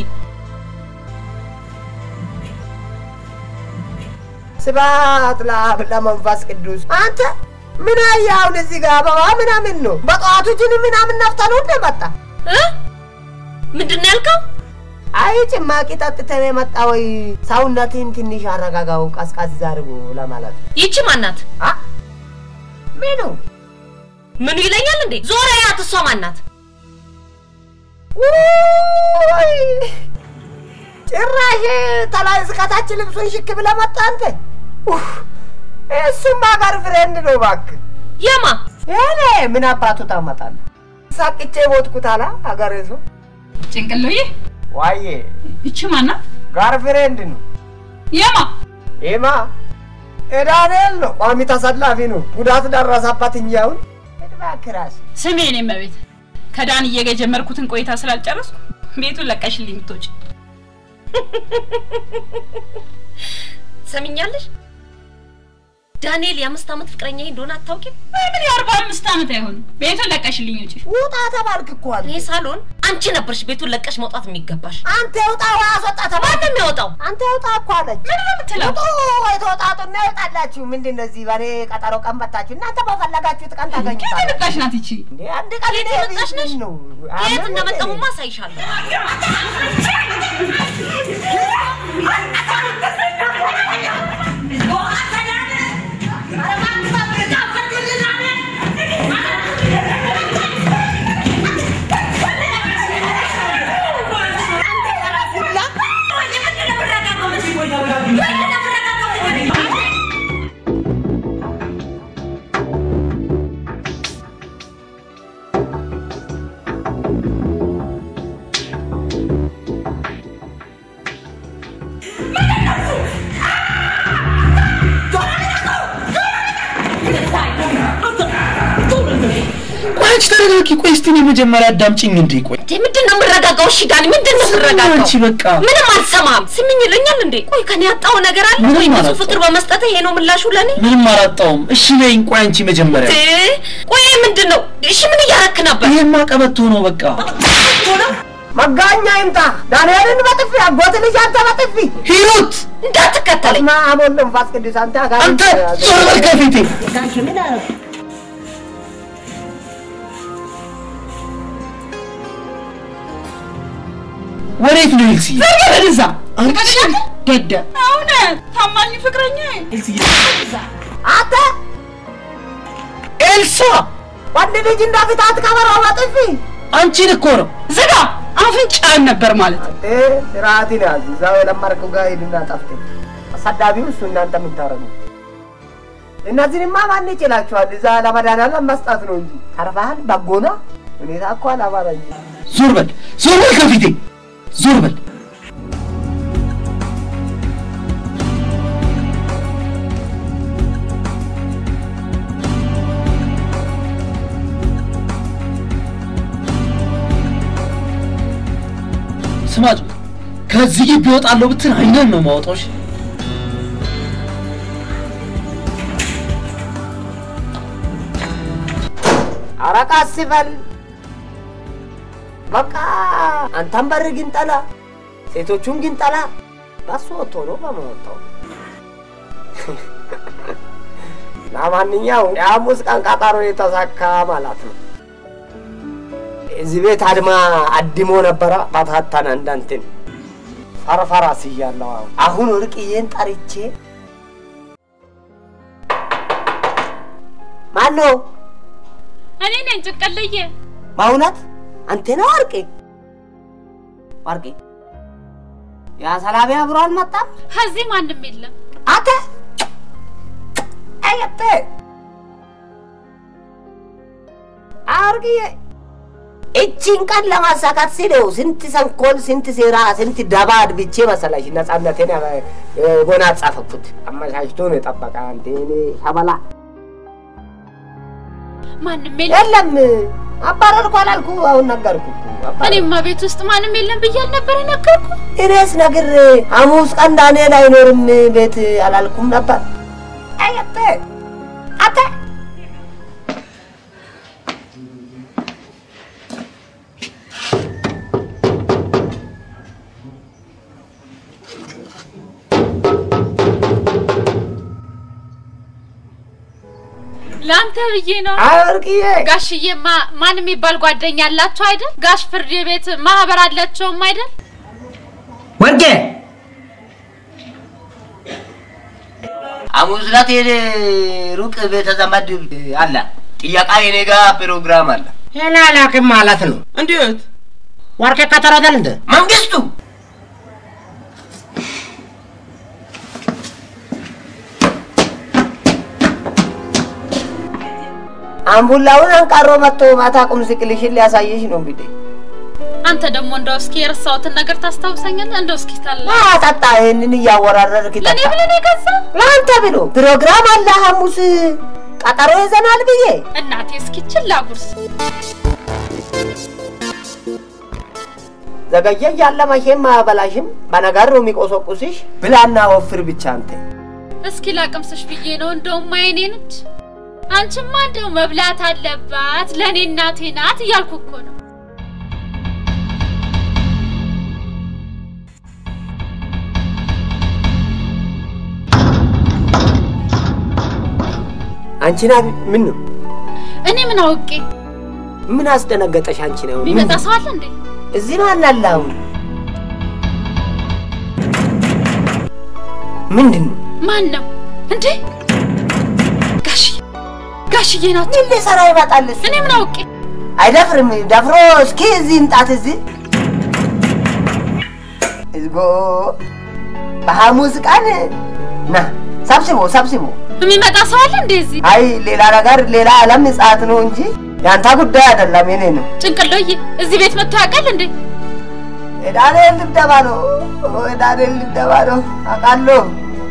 ስብሐት ለአብ ለመንፈስ ቅዱስ። አንተ ምን አየህ አሁን እዚህ ጋር አበባ ምናምን ነው? በጠዋቱ ጅን ምናምን ነፍተህ ነው እንደ መጣ? እ? ምንድን ነው ያልከው? አይ ጭማቂ ጠጥተህ የመጣ ወይ ሰውነትን ትንሽ አረጋጋው ቀዝቀዝ አድርጎ ለማለት ነው። ይቺ ማናት? አ ምኑ ምኑ ይለኛል እንዴ? ዞር ያት። እሷ ማናት? ውይ ጭራሽ ተላይ እስከታች ልብሱን ሽክ ብለህ መጣ አንተ። ኡፍ፣ እሱማ ጋር ፍሬንድ ነው እባክህ። የማ እኔ ምን አባቱ ታመጣለህ? ሳቅቼ ሞትኩት አላ አገሬ ሰው ጭንቅሎዬ ዋዬ እቺ ማናት? ጋር ፍሬንድ ነው የማ ኤማ ዳንኤል ነው ቋሚ ተሰላፊ ነው። ጉዳት ደረሰበት እንጂ አሁን እባክህ እራስህ ስሜ እኔ መቤት ከዳንዬ ጋር የጀመርኩትን ቆይታ ስላልጨረስኩ ቤቱን ለቀሽልኝ የምትወጪ ትሰሚኛለሽ? ዳንኤል የአምስት ዓመት ፍቅረኛ እንደሆነ አታውቂም? ምን የአርባ አምስት ዓመት አይሆንም። ቤቱን ለቀሽልኝ ውጪ። ውጣ ተባልክ እኮ አንተ። እኔ ሳሎን አንቺ ነበርሽ ቤቱን ለቀሽ መውጣት የሚገባሽ። አንተ ውጣ ወይ አስወጣ ተባልክ። ማን ነው የሚያወጣው? አንተ ውጣ እኮ አለች። ምን ነው የምትለው? ውጡ የተወጣጡና ይወጣላችሁ። ምንድን ነው እዚህ በእኔ ቀጠሮ ቀን መታችሁ? እናንተ በፈለጋችሁት ቀን ከየት ታገኙታላችሁ። የመጣሽ ናት ይቺ? እንዴ አንድ ቀን ከየት እኔ የመጣሽ ቤት ነሽ? ነው ከየት አምን እንደመጣሁማ እኔ? አሳይሻለሁ። ቆይ አንቺ ተረጋጊ። ቆይ እስቲ እኔ መጀመሪያ አዳምጪኝ እንዴ። ቆይ እንዴ ምንድን ነው የምረጋጋው? እሺ ዳኒ ምንድን ነው የምረጋጋው? አንቺ በቃ ምንም አልሰማም። ስምኝ ይለኛል እንዴ? ቆይ ከኔ ያጣው ነገር አለ ምንም ወይ? ብዙ አላጣሁም። ፍቅር በመስጠት ይሄ ነው ምላሹ ለኔ? ምንም አላጣውም። እሺ በይኝ። ቆይ አንቺ መጀመሪያ እንዴ ቆይ ምንድን ነው? እሺ ምን እያረክ ነበር? ይሄማ ቀበቶ ነው በቃ። መጋኛ ይምጣ። ዳንኤልን በጥፊ አጎት ልጅ አንተ በጥፊ ሂሩት እንዳትከተለኝ። በስመ አብ ወወልድ ወመንፈስ ቅዱስ አንተ አጋንንት አንተ ዞር በል ከፊቴ። ጋሽ ምን አደረኩ? ወዴት ነው ኤልሲ? በደዛ አንቺ ደደ እውነት ታማኝ ፍቅረኛ አንተ ኤልሳ ወንድ ልጅ እንደፊት አትከበረው በጥፊ አንቺን እኮ ነው። ዝጋ አፍንጫን ነበር ማለት አንተ ስርዓትን ያዝ። እዛው የለመድከው ጋር ሂድና ጠፍት። አሳዳቢው እሱ እናንተ የምታረጉ እነዚህንማ ማን ይችላችኋል? እዛ ለመድኃኒዓለም መስጠት ነው እንጂ ተርፈሃል። በጎና ሁኔታ እኮ አላማረኝ። ዞር በል ዞር በል ከፊቴ ዞር በል። ስማጭ ከዚህ ግቢ እወጣለሁ ብትል አይነን ነው የማወጣው። እሺ? ኧረ ቀስ በል በቃ። አንተም በር ግን ጠላ፣ ሴቶቹን ግን ጠላ። በሱ ወጥቶ ነው በመወጣው። ለማንኛውም የሐሙስ ቀን ቀጠሮ የተሳካ ማለት ነው። እዚህ ቤት አድማ አድሞ ነበረ በታተነ እንዳንትን ፈርፈራ ስያለሁ። አሁን አሁን ወርቅዬን ጠርቼ ማን ነው እኔ ነኝ ጭንቅልዬ። በእውነት አንተ ነው ወርቄ? ወርቄ ያ ሰላቢ አብሮ አልመጣም? ከዚህ ማንም የለም። አንተ አየተ አርግዬ እቺን ቀን ለማሳካት ሲለው ስንት ሰንኮል፣ ስንት ሴራ፣ ስንት ደባ አድብቼ መሰላሽ ነጻነቴን ጎናጸፍኩት። አመቻችቶ ነው የጠበቀ አንተ እኔ ሸበላ ማንም የለም። የለም አባረርኩ አላልኩ? አሁን ነገርኩ እኮ አባረርኩ። እኔማ ቤት ውስጥ ማንም የለም ብዬ አልነበረ ነገርኩ። እኔስ ነግር ሐሙስ ቀን ዳንኤል አይኖርም ቤት አላልኩም ነበር? አየተ አተ ለአንተ ብዬ ነው። አወርቅዬ ጋሽዬማ ማን የሚባል ጓደኛ አላቸው አይደል? ጋሽ ፍርድ ቤት ማህበር አላቸውም አይደል? ወርቄ ሐሙስ ዕለት የኔ ሩቅ ቤተ ዘመድ አለ ጥያቃ የኔ ጋ ፕሮግራም አለ። ይህን አላውቅም ማለት ነው። እንዴት ወርቄ ከተረዳል እንደ መንግስቱ አምቡላውን አንቃሮ መጥቶ ማታ ቁም ስቅልሽን ሊያሳየሽ ነው እንግዲህ አንተ ደግሞ እንደው እስኪ የረሳሁትን ነገር ታስታውሰኛለህ? እንደው እስኪ ታላ ጠጣ። ይህንን እያወራረርክ ጠጣ። ለእኔ ብለህ ነው የገዛ? ለአንተ ብሎ ፕሮግራም አለ ሐሙስ ቀጠሮ ይዘናል ብዬ እናቴ እስኪ ችላ ጉርስ ዘገየ እያለ መቼም አያበላሽም። በነገር ነው የሚቆሰቁስሽ። ብላና ወፍር ብቻ አንተ እስኪ ላቅምስሽ ብዬ ነው። እንደውም አይኔ ነች። አንቺማ እንደው መብላት አለባት ለእኔ እናቴ ናት እያልኩ እኮ ነው። አንቺና ምን ነው እኔ ምን አውቄ? ምን አስደነገጠሽ? አንቺ ነው የሚመጣ ሰው አለ እንዴ? እዚህ ማን አለ አሁን? ምንድን ነው? ማን ነው እንዴ? ጋሽዬ ጋሽዬ ናቸው። ምን ሊሰራ ይመጣል? እሱ? እኔ ምን አውቄ? አይደፍርም። ደፍሮ እስኪ እዚህ ይምጣት። እዚህ እዝጎ በሐሙስ ቀን ና ሰብስቦ ሰብስቦ የሚመጣ ሰው አለ እንዴ እዚህ? አይ ሌላ ነገር ሌላ ዓለም ምጽአት ነው እንጂ ያንተ ጉዳይ አይደለም፣ የኔ ነው። ጭንቅሎዬ እዚህ ቤት መጥቶ ያውቃል እንዴ? የዳንኤል ድብደባ ነው፣ የዳንኤል ድብደባ ነው አውቃለሁ።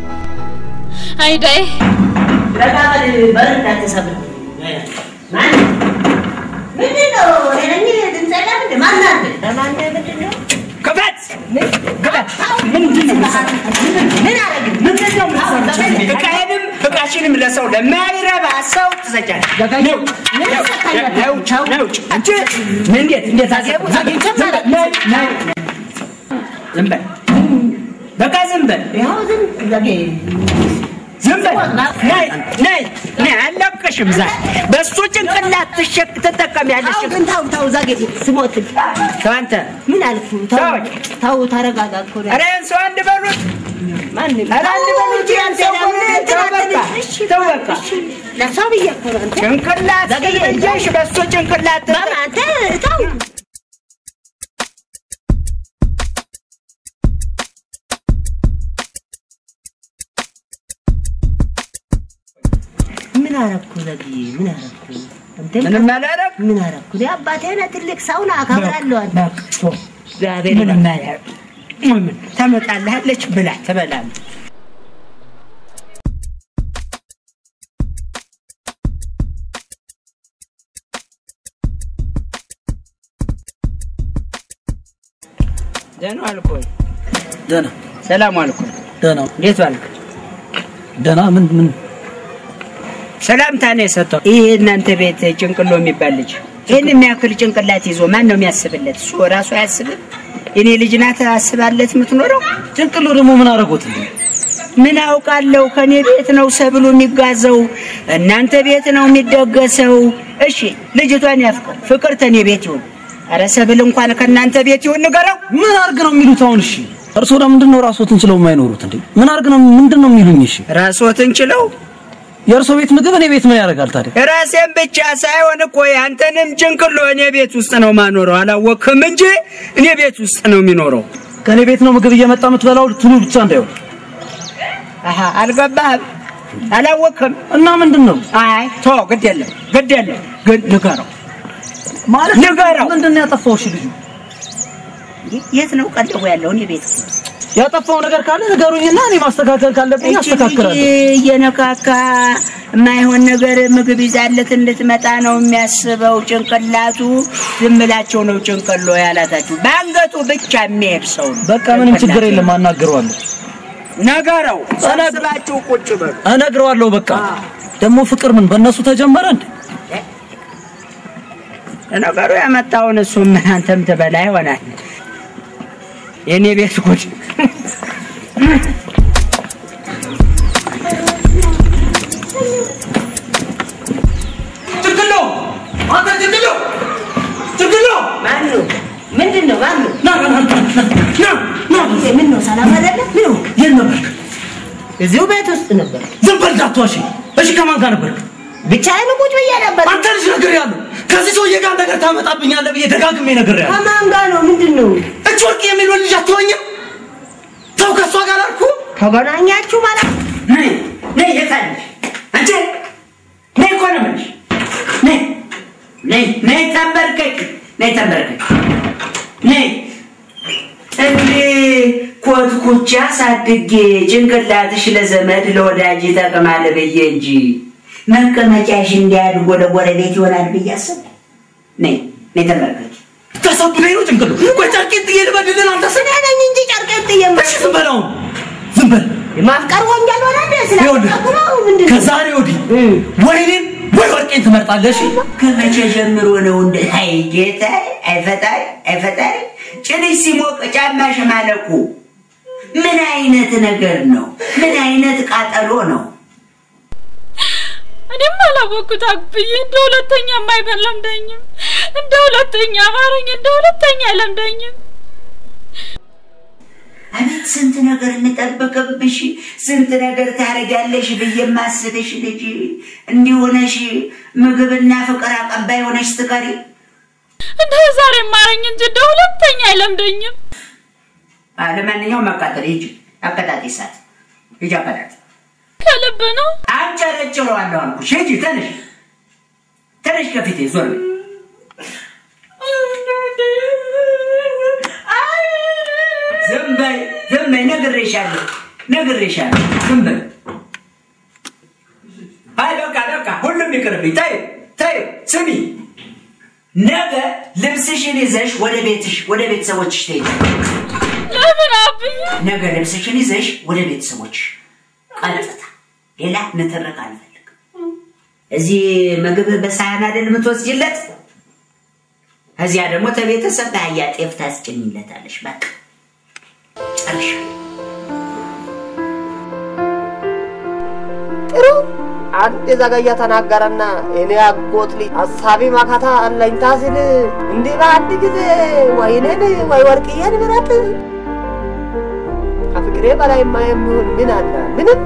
አይዳይ ለቃል በር እንዳትሰብር ማን ምንድን ነው? እኔ ድምፅ የለም እንደ ማን አለ? ለማን ምንድን ነው? ክፈት ክፈት! ምንድን ነው የምትሰራው? ምን አደረግን? ምንድን ነው የምትሰራው? እቃዬንም እቃሽንም ለሰው ለማይረባ ሰው ትሰጫለሽ። ነው ነው ነው ነው አንቺ እንዴት እንዴት አገቡ ነይ ነይ ዝም በል በቃ ዝም በል ይኸው ዝም ዘጌ ዝም በል ነይ ነይ ነይ አለቅሽም ዛሬ በእሱ ጭንቅላት ትሸክ ትጠቀሚያለሽ ተው ግን ተው ተው ዘጌ ስሞት ተው አንተ ምን አልኩ? ተው ተወኝ። ተው ተረጋጋ እኮ ነው። ኧረ ያን ሰው አንድ በሉት ማንም ኧረ አንድ በሉት ያን ሰው በሉት ተው በቃ ተው በቃ ለሰው ብዬ እኮ ነው አንተ ጭንቅላት ዘገየ። እየሽ በእሱ ጭንቅላት ማማ አንተ ተው ምን አረኩ ዘግዬ? ምን አረኩ? አንተ ምንም አላረግ ምን አረኩ? እኔ አባቴ ነህ፣ ትልቅ ሰው ነህ፣ አከብራለሁ። አንተ እግዚአብሔር ምንም አላረግ ምን ታመጣልሃለች ብላ ትበላለህ ደህና ዋልክ ወይ? ደህና ሰላም ዋልክ ወይ? ደህና እንዴት ዋልክ? ደህና ምን ምን ሰላምታ ነው የሰጠው። ይህ እናንተ ቤት ጭንቅሎ የሚባል ልጅ ይህን የሚያክል ጭንቅላት ይዞ ማን ነው የሚያስብለት? እሱ ራሱ አያስብም። እኔ ልጅ ናት አስባለት የምትኖረው። ጭንቅሎ ደግሞ ምን አደረጉት እንዴ? ምን አውቃለሁ? ከኔ ቤት ነው ሰብሉ የሚጋዘው፣ እናንተ ቤት ነው የሚደገሰው። እሺ ልጅቷን ያፍቅር፣ ፍቅር ተኔ ቤት ይሁን። ኧረ ሰብል እንኳን ከእናንተ ቤት ይሁን ንገረው። ምን አርግ ነው የሚሉት አሁን? እሺ እርስዎ ለምንድን ነው ራስዎትን ችለው የማይኖሩት እንዴ? ምን አርግ ነው ምንድን ነው የሚሉኝ? እሺ ራስዎትን ችለው የእርስዎ ቤት ምግብ እኔ ቤት ምን ያደርጋል ታዲያ? ራሴን ብቻ ሳይሆን እኮ ያንተንም ጭንቅሎ እኔ ቤት ውስጥ ነው ማኖረው። አላወቅህም እንጂ እኔ ቤት ውስጥ ነው የሚኖረው። ከእኔ ቤት ነው ምግብ እየመጣ የምትበላው ትሉ ብቻ እንዳይሆን። አሀ አልገባህም? አላወቅህም? እና ምንድን ነው አይ ቶ ግድ የለም ግድ የለም ግን ንገረው ማለት ንገረው። ምንድን ነው ያጠፋው? እሺ ልጁ የት ነው ቀለቡ ያለው? እኔ ቤት ያጠፋው ነገር ካለ ንገሩኝና እኔ ማስተካከል ካለብኝ እቺ ልጅ አስተካክላለሁ። እየነካካ የማይሆን ነገር ምግብ ይዛለት እንድትመጣ ነው የሚያስበው። ጭንቅላቱ ዝም ብላቸው ነው ጭንቅሎ ያላታችሁ። በአንገቱ ብቻ የሚሄድ ሰው ነው። በቃ ምንም ችግር የለም አናግረዋለሁ ነገረው። ሰብስባችሁ ቁጭ በሉ። እነግረዋለሁ። በቃ ደግሞ ፍቅር ምን በእነሱ ተጀመረ እንዴ? ነገሩ ያመጣውን እሱም አንተም ትበላ ይሆናል። የእኔ ቤት ጉድ ጭንቅሎ አንተ ጭንቅሎ ጭንቅሎ ማን ነው? ምንድን ነው? ማን ነው? ና ና ና ና ና ምን ነው? ሰላም አይደለም? ምን ነው? የት ነበርክ? እዚሁ ቤት ውስጥ ነበር። ዝም በል እንዳትዋሽ። እሺ ከማን ጋር ነበርክ? ብቻዬን ቁጭ ብዬ ነበር። አንተ ልጅ ነገር ያለው ከዚህ ሰውዬ ጋር ነገር ታመጣብኛለህ ብዬ ደጋግሜ ነገር ያለው ከማን ጋር ነው? ምንድን ነው? እች ወርቅ የሚለው ልጅ አትሆኝም? ተው ከእሷ ጋር አልኩ። ተገናኛችሁ ማለት ነይ ነይ፣ የታለሽ አንቺ? ነይ እኮ ነው የምልሽ። ነይ ነይ ነይ፣ ተንበርከክ ነይ፣ ተንበርከክ ነይ። እንዴ ኮትኩቻ አሳድጌ ጭንቅላትሽ ለዘመድ ለወዳጅ ይጠቅማል ብዬ እንጂ መቀመጫሽ እንዲያድግ ወደ ጎረቤት ይሆናል ብዬ አሰብኩ። ነይ ነይ፣ ተንበርከክ። ታሳብደኝ ነው ጭንቅሉ። ቆይ ጨርቄን ጥዬ ልበድልን አንተ ስለ እኔ ነኝ እንጂ ጨርቄን ጥዬ እሺ፣ ዝም በል አሁን ዝም በል። ማፍቀር ወንጀል ሆነ እንደ ይኸውልህ ስላፈቀርኩ ነው ምንድን ነው? ከዛሬ ወዲህ ወይ እኔን ወይ ወርቄን ትመርጣለሽ። ከመቼ ጀምሮ ነው እንደ አይ ጌታ አይ ፈጣሪ አይ ፈጣሪ ጭንሽ ሲሞቅ ጫማሽ ማለቁ ምን አይነት ነገር ነው? ምን አይነት ቃጠሎ ነው? እኔም አላወቅኩት አብዬ እንደ ሁለተኛ የማይበለምደኝም እንደ ሁለተኛ አማረኝ እንደ ሁለተኛ አይለምደኝም። አቤት ስንት ነገር የምጠብቅብሽ ስንት ነገር ታደርጊያለሽ ብዬ የማስብሽ ልጅ እንዲሆነሽ ምግብና ፍቅር አቀባይ ሆነሽ ትቀሪ። እንደ ዛሬ ማረኝ እንጂ እንደ ሁለተኛ አይለምደኝም። ለማንኛውም አቃጠል ሂጂ፣ አቀጣጢ እሳት ሂጂ፣ አቀጣጢ ከልብ ነው አንጨረጭረዋለሁ አልኩሽ። ሂጂ፣ ተነሽ፣ ተነሽ፣ ከፊቴ ዞር በይ። ዝም በይ፣ ዝም በይ፣ ነግሬሻለሁ፣ ነግሬሻለሁ። ዝም በይ። አይ በቃ በቃ፣ ሁሉም ይቅርብኝ። ተይው፣ ተይው። ስሚ፣ ነገ ልብስሽን ይዘሽ ወደ ቤትሽ ወደ ቤተሰቦችሽ ትሄጃለሽ። ለምን አብዬ? ነገ ልብስሽን ይዘሽ ወደ ቤተሰቦችሽ ቀጥታ። ሌላ ንትርክ አልፈልግም። እዚህ ምግብ በሳህን አይደል የምትወስጂለት? እዚያ ደግሞ ተቤተሰብ በአህያ ጤፍ ታስጭኝለታለሽ። በቃ ጨርሻ ጥሩ አንድ ዘገየ ተናገረና እኔ አጎት ልጅ ሀሳቢ ማካታ አለኝታ ሲል እንዲህ በአንድ ጊዜ ወይኔን ወይ ወርቅዬን ምረጥ። ከፍቅሬ በላይማ የሚሆን ምን አለ? ምንም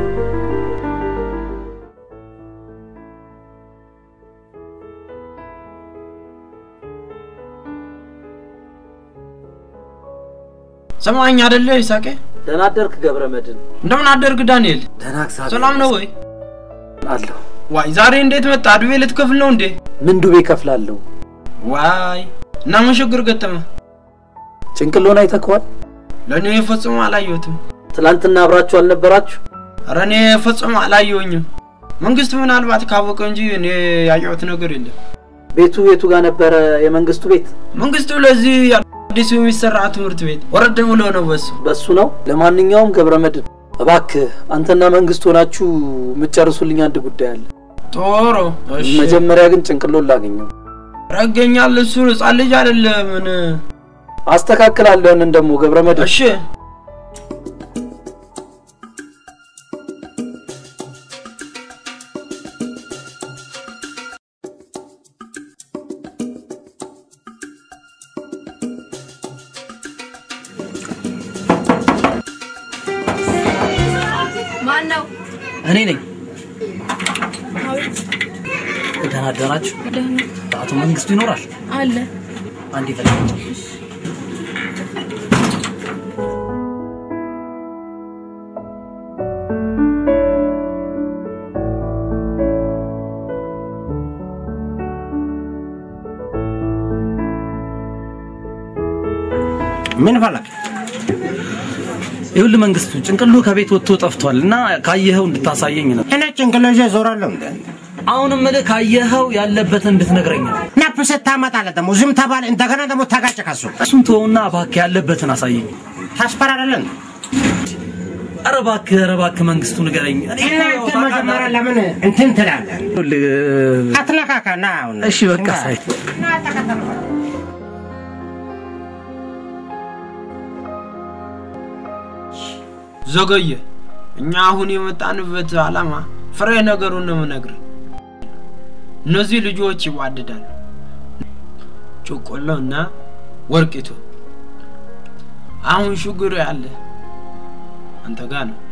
ሰማኝ አደለ ይሳቄ? ደህና አደርክ ገብረ መድን? እንደምን አደርግ ዳንኤል? ደህና እግዚአብሔር ሰላም ነው ወይ? አለሁ። ዋይ ዛሬ እንዴት መጣ? ዱቤ ልትከፍል ነው እንዴ? ምን ዱቤ ከፍላለሁ? ዋይ እና ምን ችግር ገጠመ? ጭንቅሎን አይተከዋል? ለእኔ ፈጽሞ አላየሁትም። ትላንትና አብራችሁ አልነበራችሁ? ኧረ እኔ ፈጽሞ አላየሁኝም። መንግስት ምናልባት ካወቀ እንጂ እኔ ያየሁት ነገር የለም። ቤቱ የቱ ጋር ነበረ? የመንግስቱ ቤት? መንግስቱ ለዚህ አዲሱ የሚሰራ ትምህርት ቤት ወረድ ብሎ ነው በሱ በሱ ነው። ለማንኛውም ገብረ መድን እባክህ አንተና መንግስት ሆናችሁ የምትጨርሱልኝ አንድ ጉዳይ አለ። ጦሮ እሺ። መጀመሪያ ግን ጭንቅሎን ላገኘው። ረገኛል። እሱ ህጻን ልጅ አይደለ? ምን አስተካክላለሁ። ያንን ደግሞ ገብረ መድን እሺ ማን ነው? እኔ ነኝ። ደህና አደራችሁ። አቶ መንግስቱ ይኖራል? አለ አንድ ይፈልጋል። ምን ፈለግ? ይኸውልህ መንግስቱ ጭንቅሉ ከቤት ወጥቶ ጠፍቷል እና ካየኸው እንድታሳየኝ ነው። እኔ ጭንቅሎ ይዤ ዞራለሁ እንደ አሁንም እልህ ካየኸው ያለበትን እንድትነግረኝ ነው። ናፕ ስታመጣለህ ደግሞ ዝም ተባለ፣ እንደገና ደግሞ ተጋጨ ከሱ እሱን ተወውና እባክህ ያለበትን አሳየኝ። ታስፈራራለህ። ኧረ እባክህ ኧረ እባክህ መንግስቱ ንገረኝ። እኔ እኮ ያው እናንተ ታውቃለህ መጀመሪያ ለምን እንትን ትላለህ? ይኸውልህ፣ አትነካካ ና አሁን እሺ በቃ ሳይ ና ተከተል። ዘገየ። እኛ አሁን የመጣንበት ዓላማ ፍሬ ነገሩን ነው የምነግርህ። እነዚህ ልጆች ይዋደዳሉ። ጮቆሎ እና ወርቂቱ። አሁን ችግሩ ያለ አንተ ጋር ነው።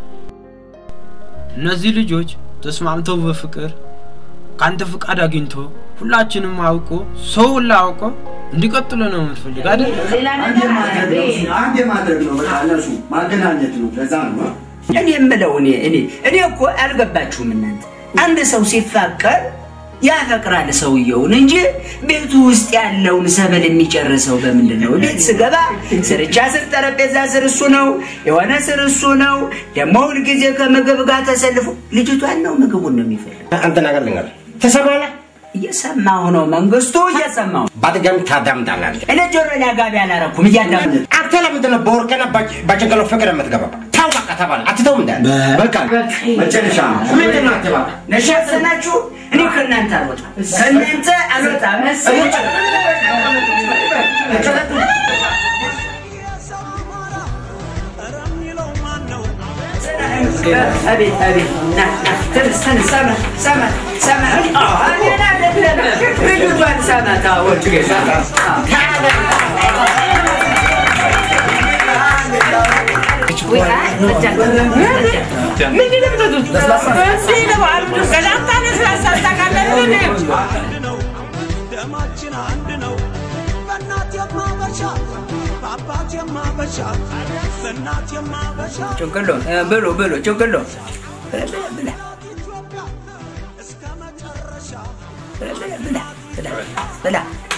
እነዚህ ልጆች ተስማምተው በፍቅር ከአንተ ፍቃድ አግኝቶ ሁላችንም አውቆ ሰው ሁላ አውቆ እንዲቀጥሉ ነው የምትፈልግ አይደል? አንድ የማድረግ ነው በቃ እነሱ ማገናኘት ነው። ለዛ ነው እኔ የምለው እኔ እኔ እኔ እኮ አልገባችሁም እናንተ። አንድ ሰው ሲፋቀር ያፈቅራል ሰውየውን እንጂ ቤቱ ውስጥ ያለውን ሰበል የሚጨርሰው በምንድን ነው? ቤት ስገባ ስርቻ ስር፣ ጠረጴዛ ስር እሱ ነው፣ የሆነ ስር እሱ ነው። ደግሞ ሁልጊዜ ከምግብ ጋር ተሰልፎ ልጅቷን ነው ምግቡን ነው የሚፈልግ። አንተ ነገር ልንገር ትሰማለህ? እየሰማሁ ነው መንግስቱ፣ እየሰማሁ በድጋሚ ታዳምጣለህ አንተ። እኔ ጆሮ ላይ ጋቢ አላረኩም፣ እያዳምጥ አንተ ለምንድን ነው በወርቅና በጭንቅሎ ፍቅር የምትገባ? ተው በቃ ተባለ። አትተውም እንደ በቃ መጨረሻ ነው። ምንድን ነው አትባባ ነሻሰናችሁ። እኔ ከእናንተ አልወጣም፣ ከእናንተ አልወጣም። አቤት አቤት፣ ና ና ተነስ ተነስ፣ ሰማ ሰማ ሰማ። እኔን አይደለም ልጅቷን ሰማት። አዎ ችግር ደማችን አንድ ነው። በእናት የማበሻ በአባት የማበሻ በእናት የማበሻ ጭንቅሎ ብሎ ብሎ ጭንቅሎ ብላ ብላ ብላ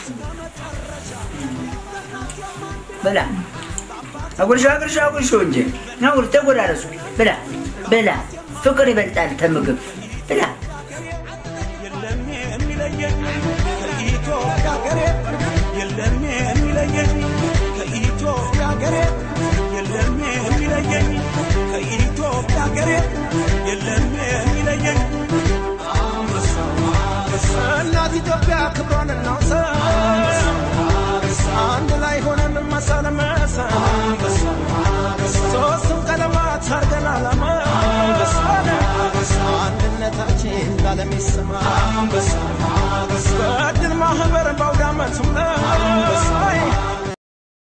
ብላ አጉርሾ አጉርሾ አጉርሾ እንጂ ነውር ተጎራረሱ። ብላ ብላ ፍቅር ይበልጣል ከምግብ ብላ የለም የሚለየኝ ከኢትዮጵያ ሀገሬ የለም የሚለየኝ ከኢትዮጵያ ሀገሬ የለም የሚለየኝ ከኢትዮጵያ ሀገሬ የለም የሚለየኝ እናት ኢትዮጵያ ክብሯን እናውሳ አንድ ላይ ሆነን መሳ ለመሳ ሶስቱም ቀለማት አርገን አላማ አንድነታችን ባለም ይሰማ በድል ማህበር በአውደ ዓመቱም ላይ